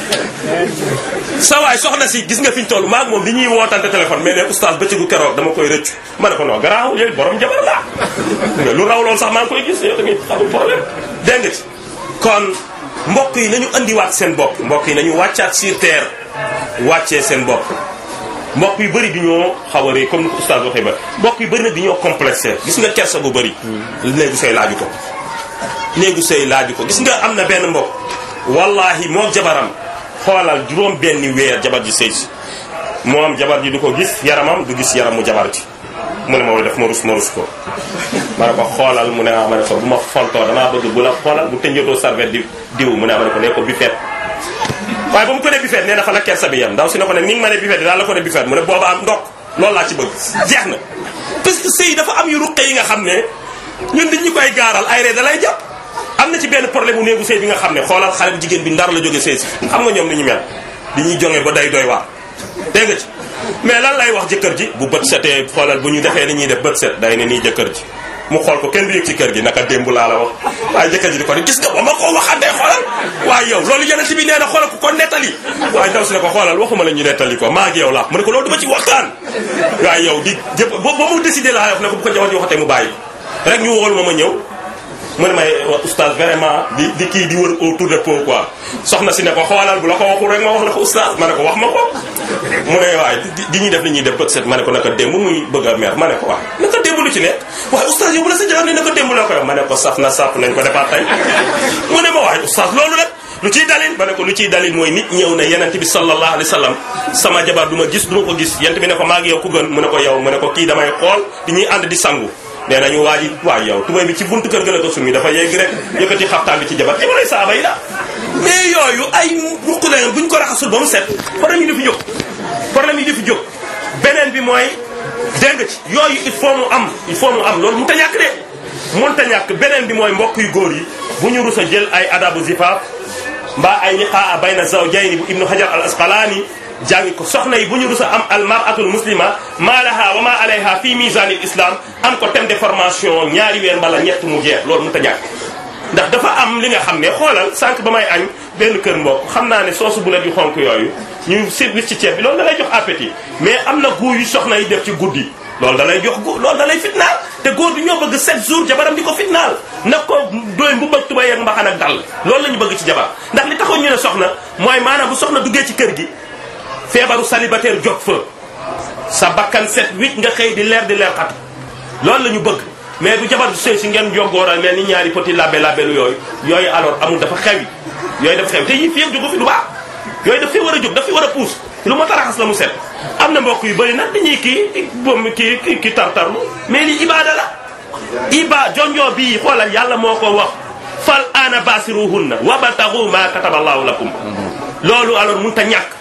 sa waay soxna si gis nga fi ñu toll maag moom li ñuy wootante téléphone mais ne oustaz bëccëgu keroog dama koy rëccu ma ne ko non garaaw yooyu borom jabar laa nga lu raw loolu sax maa ngi koy gis yow tamit amul problème dégg nga ci kon mbokk yi nañu andiwaat seen bopp mbokk yi nañu wàccaat sur terre wàccee seen bopp mbokk yu bëri di ñoo xaw a rëy comme ni ko oustaz waxee ba mbokk yu bëri nag di ñoo complexé gis nga kersa bu bëri néegu sëy laaju ko néegu sëy laaju ko gis nga am na benn mbokk wallahi moom jabaram xoolal juróom benni weer jabar ji sëy si moom jabar ji du ko gis yaramam du gis yaramu jabar ji mu ne ma def ma rus ma rus ko ma ne ko xoolal mu ne ah ma ne ko bu ma fontoo damaa bëgg bu la xoolal bu tënjatoo serviette di diw mu ne ma ne ko ne ko bifet waaye ba mu ko ne bifet nee na fa la kersa bi yam ndaw si ne ko ne ni nga ma ne bifet daal la ko ne bifet mu ne booba am ndok loolu laa ci bëgg jeex na parce que sëy dafa am yu ruqe yi nga xam ne ñun dañ ñu koy gaaral ay ree da lay jàpp am na ci benn problème bu néegu sëy bi nga xam ne xoolal xale bu jigéen bi ndar la jóge sëy si xam nga ñoom ni ñu mel di ñuy jonge ba day doy waar dégg nga ci mais lan lay wax jëkkër ji bu bët setee xoolal bu ñu defee ni ñuy def bët set day ne nii jëkkër ji mu xool ko kenn du yëg ci kër gi naka démb laa la wax waaye jëkkër ji di ko ne gis nga ba ma ko waxandee xoolal waaye yow loolu yonent bi nee na xoolal ku ko nettali waaye daw si ne ko xoolal waxuma la ñu nettali ko maa ngi yow la mu ne ko loolu duma ci waxtaan waaye yow di jëpp ba ba mu décidé laa wax ne ko bu ko jabar ji waxatee mu bàyyi rek ñu wool ma ma ñëw mu ne may oustaz vraiment di di kii di wër autour de pot quoi soxna si ne ko xoolal bu la ko waxul rek ma wax la ko oustaz ma ne ko wax ma ko mu ne waaye di ñuy def li ñuy def bët set ma ne ko naka démb muy bëgg a mer ma ne ko waaw naka démb lu ci nekk waaye oustaz yow bu la sa jabar ne naka démb la ko yow ma ne ko saf na sàpp nañ ko defaat tey mu ne ma waaye oustaz loolu rek lu ciy dalil ma ne ko lu ciy dalil mooy nit ñëw ne yenent bi sallallahu alayhi wa sallam sama jabar du ma gis du ma ko gis yent bi ne ko maa ngi yow ku gën mu ne ko yow mu ne ko kii damay xool di ñuy ànd di sangu nee nañu waa ji waay yow tubay bi ci buntu kër ga la ko sumi dafa yegg rek yëkkati xaftaan bi ci jabar jabaray saaba yi la mais yooyu ay ruq leen buñ ko raxasul ba mu set problème yi di fi jóg problème yi di fi jóg beneen bi mooy dégg nga ci yooyu il faut mu am il faut mu am loolu mu ta ñàkk de mun ta ñàkk beneen bi mooy mbokk yu góor yi bu ñu rus a jël ay adabu zifaaf mbaa ay liqaa bayna zawjayni bu ibnu hajar al asqalaani jàngi ko soxna yi bu ñu rus a am al maratul muslima maa laha wa ma alayha fi misanil islam am ko thème de formation ñaari weer mbala ñett mu jeex loolu mu ta ñàkk ndax dafa am li nga xam ne xoolal sànq ba may añ benn kër mbokk xam naa ne soosu bu la di xonk yooyu ñu service ci ceeb bi loolu da lay jox appétit mais am na goût yu soxna yi def ci guddi loolu da lay jox gu loolu da lay fitnaal te góor bi ñoo bëgg 7 jours jabaram di ko fitnaal nag ko doy bu bëgg tubay ak mbaxan ak dal loolu la ñu bëgg ci jabar ndax li taxoon ñu ne soxna mooy maanaam bu soxna duggee ci kër gi feebaru célibataire jot fa sa bakkan set wicc nga xëy di leer di leer xat loolu la ñu bëgg mais bu jabar du sëy si ngeen joggooral mel ni ñaari petit labbe labbelu yooyu yooyu alors amul dafa xewi yooyu dafa xewi te yii fi yëpp jógu fi du baax yooyu daf fi war a jóg daf fi war a puus lu ma taraxas la mu set am na mbokk yu bëri nag dañuy kii bom kii kii kii tartarlu mais li ibaada la iba jonjoo bii xoolal yàlla moo ko wax fal ana basiruhunna wabtagu ma kataballahu lakum loolu alors mun ta ñàkk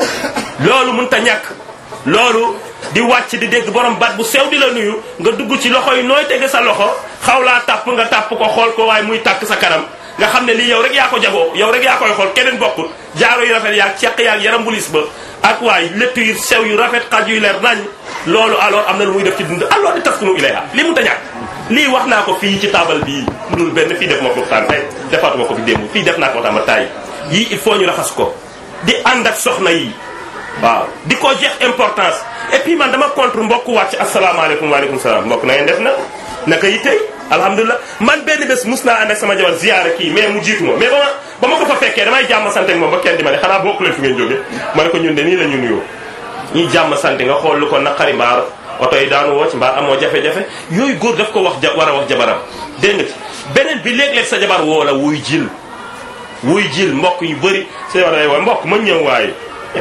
loolu mun ta ñàkk loolu di wàcc di dégg borom baat bu sew di la nuyu nga dugg ci loxo yi nooy tege sa loxo xaw laa tàpp nga tàpp ko xool ko waaye muy tàkk sa kanam nga xam ne lii yow rek yaa ko jagoo yow rek yaa koy xool keneen bokkul jaaro yu rafet yaag ceq yaag yaram bulis ba ak waay létt yu sew yu rafet xaj yu leer nañ loolu alors am na lu muy def ci dund alors di taskunu ilayha lii mun ta ñàkk lii wax naa ko fii ci taabal bii mu dul benn fii def ma ko waxtaan tey defaatuma ko fi démb fii def naa ko waxtaan ba taay yii il faut ñu raxas ko di ànd ak soxna yi waaw di ko jeex importance et puis man dama contre mbokk wàcc asalaamaaleykum waaleykum salaam mbokk na ngeen def na naka yi tey alhamdulilah man benn bés mus naa ànd ak sama jabar ziyaara kii mais mu jiitu ma mais ba ma ba ma ko fa fekkee damay jàmm sante ak moom ba kenn di ma ne xanaa bokku leen fi ngeen jóge ma ne ko ñun de nii la ñu nuyoo ñuy jàmm sante nga xool lu ko naqari mbaar oto yi daanu woo ci mbaa amoo jafe-jafe yooyu góor daf ko wax ja war a wax jabaram dégg nga ci beneen bi léeg-léeg sa jabar woo la wuy jil wuy jil mbokk yu bëri sa jabar day woo mbokk ma ñëw waaye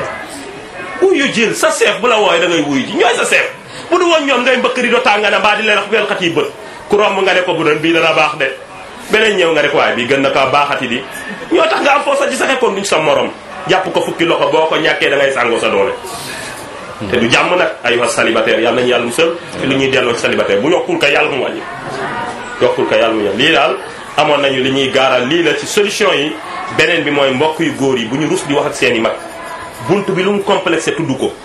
wuyu jil sa seef bu la wooye da ngay wuyu ji ñooy sa seef bu du woon ñoom ngay mbëkk di do tànga na mbaa di leen wax wel xat yi bët ku romb nga ne ko bu doon bii dana baax de beneen ñëw nga rek waaye bi gën na kaa baaxati di ñoo tax nga am foo sa ci saxe kon duñ sa morom jàpp ko fukki loxo boo ko ñàkkee da ngay sàngoo sa doole te du jàmm nag ay wax célibataire yàlla nañu yàlla musal ci li ñuy delloo ci célibataire bu yokkul ka yàlla mu wàññi yokkul ka yàlla mu wàññi lii daal amoon nañu li ñuy gaaral lii la ci solution yi beneen bi mooy mbokk yu góor yi bu ñu rus di wax ak seen i mag bunt bi lu mu complexé tudd ko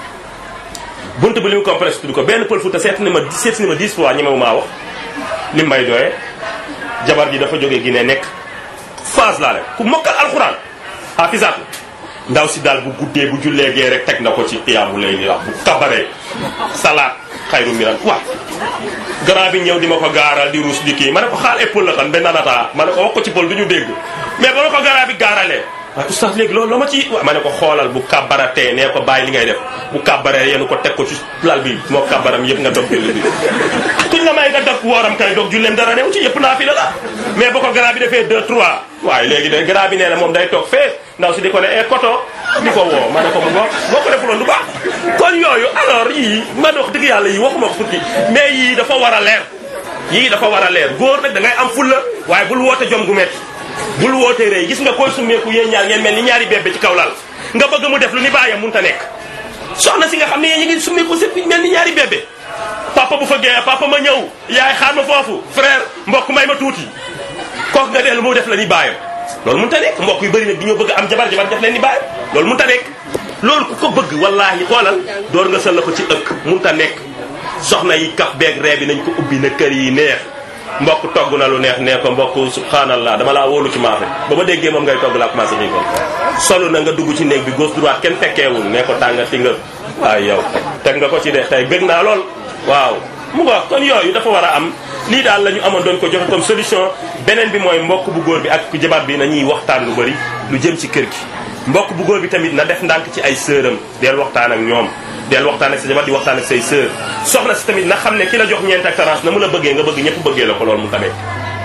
bunt bi lu mu complexé tudd ko benn pël futa seet ni ma seet ni ma 10 fois ñemewu maa wax li may doyee jabar ji dafa jógee Guinée nekk phase laa le ku mokkal alxuraan hafisaatu ndaw si daal bu guddee bu jullee gee rek teg na ko ci xiyaamu lay ni wax bu kabaree salaat xayru miran waaw grand bi ñëw di ma ko gaaral di ruus di kii ma ne ko xaal épaule la xam benn nata ma ne ko wax ko ci pël du ñu dégg mais ba ma ko grand bi gaaralee waaye oustaz léegi loolu loo ma ci ma ne ko xoolal bu kabaratee nee ko bàyyi li ngay def bu kabaree yéen ko teg ko ci lal bi moo kabaram yëpp nga dog julli bi kuñ la may nga dog wooram kay dog julleem dara new ci yëpp naa fi la la mais ba ko grand bi defee 2 3 waaye léegi de grand bi nee na moom day toog fee ndaw si di ko ne e koto di ko woo ma ne ko mu ngoog boo ko defuloon du baax kon yooyu alors yii man wax dëgg yàlla yii waxuma ko fukki mais yii dafa war a leer yii dafa war a leer góor nag da ngay am fulla waaye bul woote jom gu metti bul woote rëy gis nga koy summeeku yéen ñaar ngeen mel ni ñaari bébé ci kaw lal nga bëgg mu def lu ni bàyyam mënut a nekk soxna si nga xam ne yéen ñi ngi summeeku sëpp mel ni ñaari bébé papa bu fa géeyee papa ma ñëw yaay xaar ma foofu frère mbokk may ma tuuti kooku nga dellu mu def la ni bàyyam loolu mënut a nekk mbokk yu bëri nag di ñoo bëgg am jabar jabar def leen ni bàyyam loolu mënut a nekk loolu ku ko bëgg wallaahi xoolal door nga sël ko ci ëkk mënut a nekk soxna yi kaf beeg ree bi nañ ko ubbi na kër yi neex mbokk togg na lu neex nee ko mbokk subhanallah dama laa wóolu ci maafe ba ma déggee moom ngay togg laa commencé xiifal solu na nga dugg ci néeg bi gauche droite kenn fekkeewul nee ko tàngati nga waaye yow teg nga ko ci de tey bëgg naa lool waaw mu nga kon yooyu dafa war a am lii daal la ñu amoon doon ko joxe comme solution beneen bi mooy mbokk bu góor bi ak jabar bi nañuy waxtaan lu bëri lu jëm ci kër gi mbokk bu góor bi tamit na def ndànk ci ay sëram del waxtaan ak ñoom del waxtaan ak sa jabar di waxtaan ak say sœur soxna si tamit na xam ne ki la jox ñeent ak tarance na mu la bëggee nga bëgg ñëpp bëggee la ko loolu mu tamit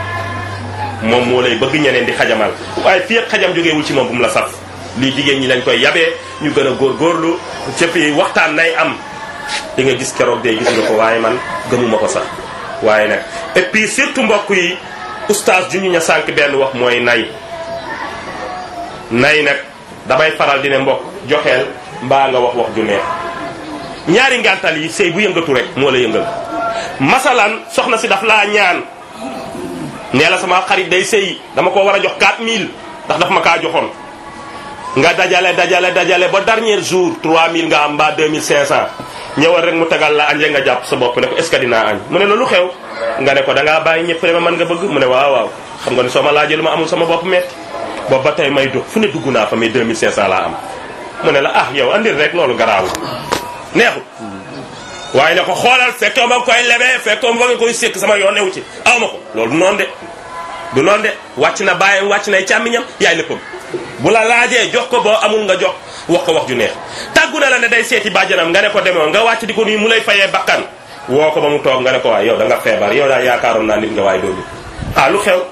moom moo lay bëgg ñeneen di xajamal waaye fii ak xajam jógeewul ci moom bu mu la saf lii jigéen ñi lañ koy yabee ñu gën a góorgóorlu cëpp yi waxtaan nay am di nga gis keroog dee gis nga ko waaye man gëmuma ko sax waaye nag et puis surtout mbokk yi oustaz ju ñu ña sànq benn wax mooy nay nay nag damay faral di ne mbokk joxeel mbaa nga wax wax ju neex ñaari ngantal yi sëy bu yëngatu rek moo la yëngal masalan soxna si daf laa ñaan nee la sama xarit day sëy dama ko war a jox 4000 ndax daf ma kaa joxoon nga dajale dajale dajale ba dernier jour 3000 nga am mbaa 2500 ñëwal rek mu tegal la añ nga jàpp sa bopp ne ko est ce que dinaa añ mu ne la lu xew nga ne ko da ngaa bàyyi ñëpp ma man nga bëgg mu ne waaw waaw xam nga ne soo ma laajee lu ma amul sama bopp metti boobu ba tey may dox fu ne dugg naa fa mais 2500 laa am mu ne la ah yow andil rek loolu garaawul neexul waaye ne ko xoolal fekkoo ma koy lebee fekkoo ma nga koy sékk sama yoon newu ci aw ma ko loolu du noonu de du noonu de wàcc na bàyyam wàcc nay càmmiñam yaay léppam bu la laajee jox ko boo amul nga jox wax ko wax ju neex tàggu na la ne day seeti bàjjanam nga ne ko demoo nga wàcc di ko nuyu mu lay fayee bakkan woo ko ba mu toog nga ne ko waaye yow da nga feebar yow daal yaakaaroon naa nit nga waaye doo nit ah lu xew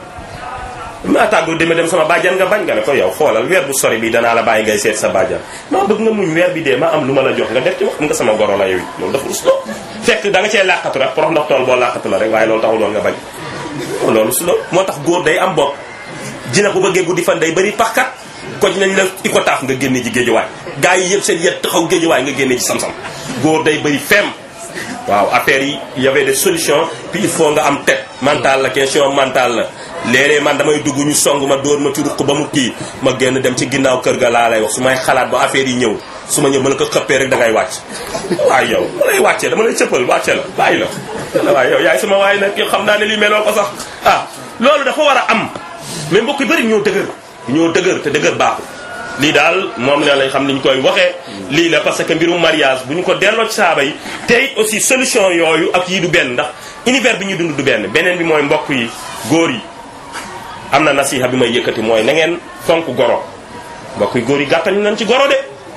maa tàggu deme dem sama bàjjan nga bañ nga ne ko yow xoolal weer bu sori bi danaa la bàyyi ngay seet sa bàjjan maa bëgg nga muñ weer bi dee ma am lu ma la jox nga def ci wax nga sama goro la yow loolu dafa us lo fekk da nga cee làqatu rek porox ndox tool boo làqatu la rek waaye loolu taxul woon nga bañ loolu su lo moo tax góor day am bopp dina bu bëggee guddi fan day bëri paxkat koj nañ la i ko taaf nga génne ji géejuwaay gars yi yëpp seen yet taxaw géejuwaay nga génne ci sam-sam góor day bëri fem waaw affaire yi y avait des solutions puis il faut nga am tête mentale la question mentale la léeg-léeg man damay dugg ñu song ma dóor ma ci ruq ba mu kii ma génn dem ci ginnaaw kër ga laa lay wax su may xalaat ba affaire yi ñëw su ma ñëw ma la ko xëppee rek da ngay wàcc waaye yow ma lay wàccee dama lay cëppal wàcce la bàyyi la waaye yow yaay sama waay nag yow xam naa ne lii meloo ko sax ah loolu dafa war a am mais mbokk yu bëri ñoo dëgër ñoo dëgër te dëgër baaxul lii daal moom la lañ xam ni ñu koy waxee lii la parce que mbirum mariage bu ñu ko delloo ci saaba yi te it aussi solution yooyu ak yii du benn ndax univers bi ñuy dund du benn beneen bi mooy mbokk yi góor yi am na nasiha bi may yëkkati mooy na ngeen fonk goro mbokk yi góor yi gàttañ nañ ci goro de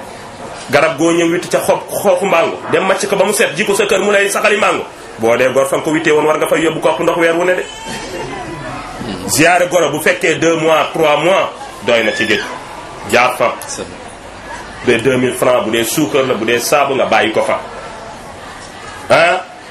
garab goo ñëw witt ca xob xooxu mango dem màcc ko ba mu set ji ko sa kër mu lay saxali mango boo dee gor fa nga ko wittee woon war nga fay yóbbu kopp ndox weer wu ne de ziare goro bu fekkee 2 mois 3 mois doy na ci géej jaar fa bu dee 2000 francs bu dee suukar la bu dee saabu nga bàyyi ko fa ah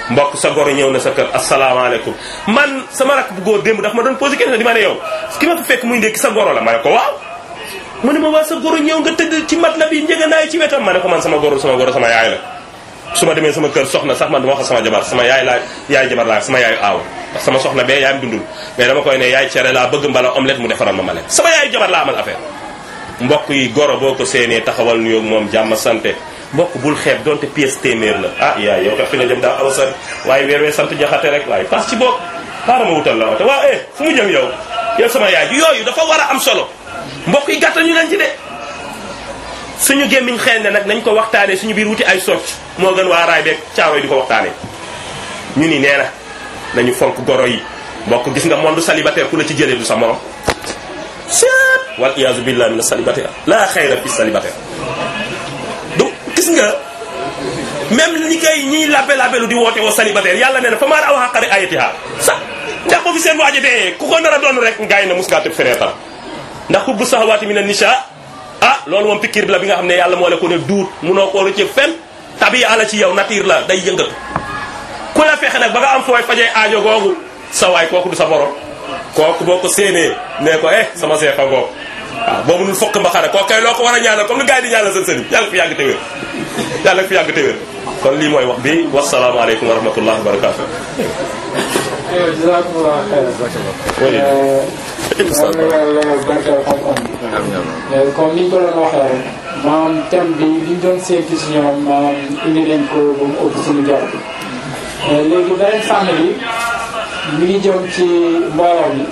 mbokk sa goro ñëw na sa kër asalaamaaleykum man sama rakk bu góor démb daf ma doon posé question di ma ne yow ki ma fi fekk muy ndékki sa goro la ma ne ko waaw mu ne ma waa sa goro ñëw nga tëdd ci mat la bi njëganaay ci wetam ma ne ko man sama goro sama goro sama yaay la su ma demee sama kër soxna sax man dama wax sama jabar sama yaay laa yaay jabar laa sama yaayu aaw ndax sama soxna bee yaayam dundul mais dama koy ne yaay cere laa bëgg mbala omelette mu defaral ma ma lekk sama yaayu jabar laa amal affaire mbokk yi goro boo ko séenee taxawal nuyoog moom jàmm sante mbokk bul xeeb donte pièce téeméer la ah yaay yow tax fi nga jëm daa aw sari waaye weer wee sant jaxate rek waaye pas ci boog xaaral ma wutal la wate waaw eh fu mu jëm yow yow sama yaay ji yooyu dafa war a am solo mbokk yi gàttal ñu leen ci de suñu gémmiñ xel ne nag nañ ko waxtaanee suñu biir wuti ay socc moo gën waa raay beeg caaro yi di ko waxtaanee ñu ni nee na nañu fonk goro yi mbokk gis nga monde célibataire ku la ci jëlee du sa morom seet wal iyaazu billah min célibataire la xayra fi célibataire du gis nga même ñi koy ñiy labbe labbelu di woote woo célibataire yàlla nee na fa maar aw xaqari ayatiha sax ndax ko fi seen waaji dee ku ko nar a doon rek ngaay na mus ngaa tëb fenêtre ndax xubbu sahawaati min an-nisha ah loolu moom pikiir bi la bi nga xam ne yàlla moo la ko ne duut munoo koo rëcc fen tabi ala ci yow nature la day yëngatu ku la fexe nag ba nga am fooy fajee aajo googu sa waay kooku du sa morom kooku boo ko séenee nee ko eh sama seefa ngoog waaw boo mënul fokk mba xare kooku kay loo ko war a ñaanal comme ni gars yi di ñaanal seen sëriñ yàlla fi yàgg te wér yàlla fi yàgg te wér kon lii mooy wax bi wasalaamaaleykum wa rahmatullahi wa barakatu jazakumullah xayran yal na yàlla barkeel xam-xam bi comme ni ñu ko doon waxee rek maanaam thème bi li ñu doon séntu si ñoom maanaam indi nañ ko ba mu ëpp suñu jot léegi beneen fànn bi mi ngi jëm ci mbooloo mi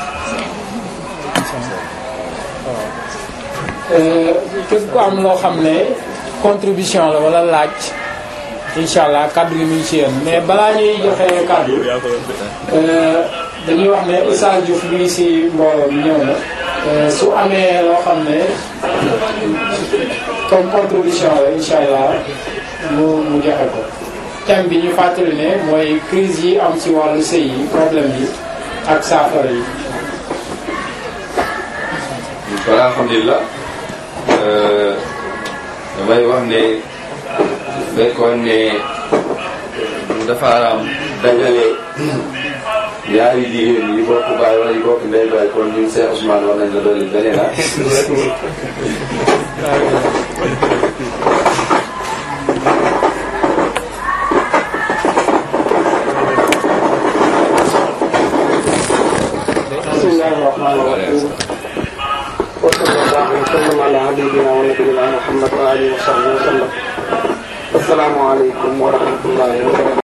képp ku am loo xam ne contribution la wala laaj incha allah kaddu gi mi ngi ci yéen mais balaa ñuy joxe kaddu dañuy wax ne Oustaz Diouf mi ngi si mbooloo mi ñëw na su amee loo xam ne comme contribution la incha allah mu mu joxe ko thème bi ñu fàttali ne mooy crise yi am ci wàllu sëy yi problème yi ak saafara yi voilà alhamdulilah damay wax ne fekkoon ne dafa am dajale ñaari jigéen yi bokk baay wala yi bokk ndey baay kon ñun Cheikh Ousmane war nañ la dolli beneen ah. bismillahi rahmani rahim وصلى الله وسلم على حبيبنا ونبينا محمد وآله وصحبه وسلم السلام عليكم ورحمة الله وبركاته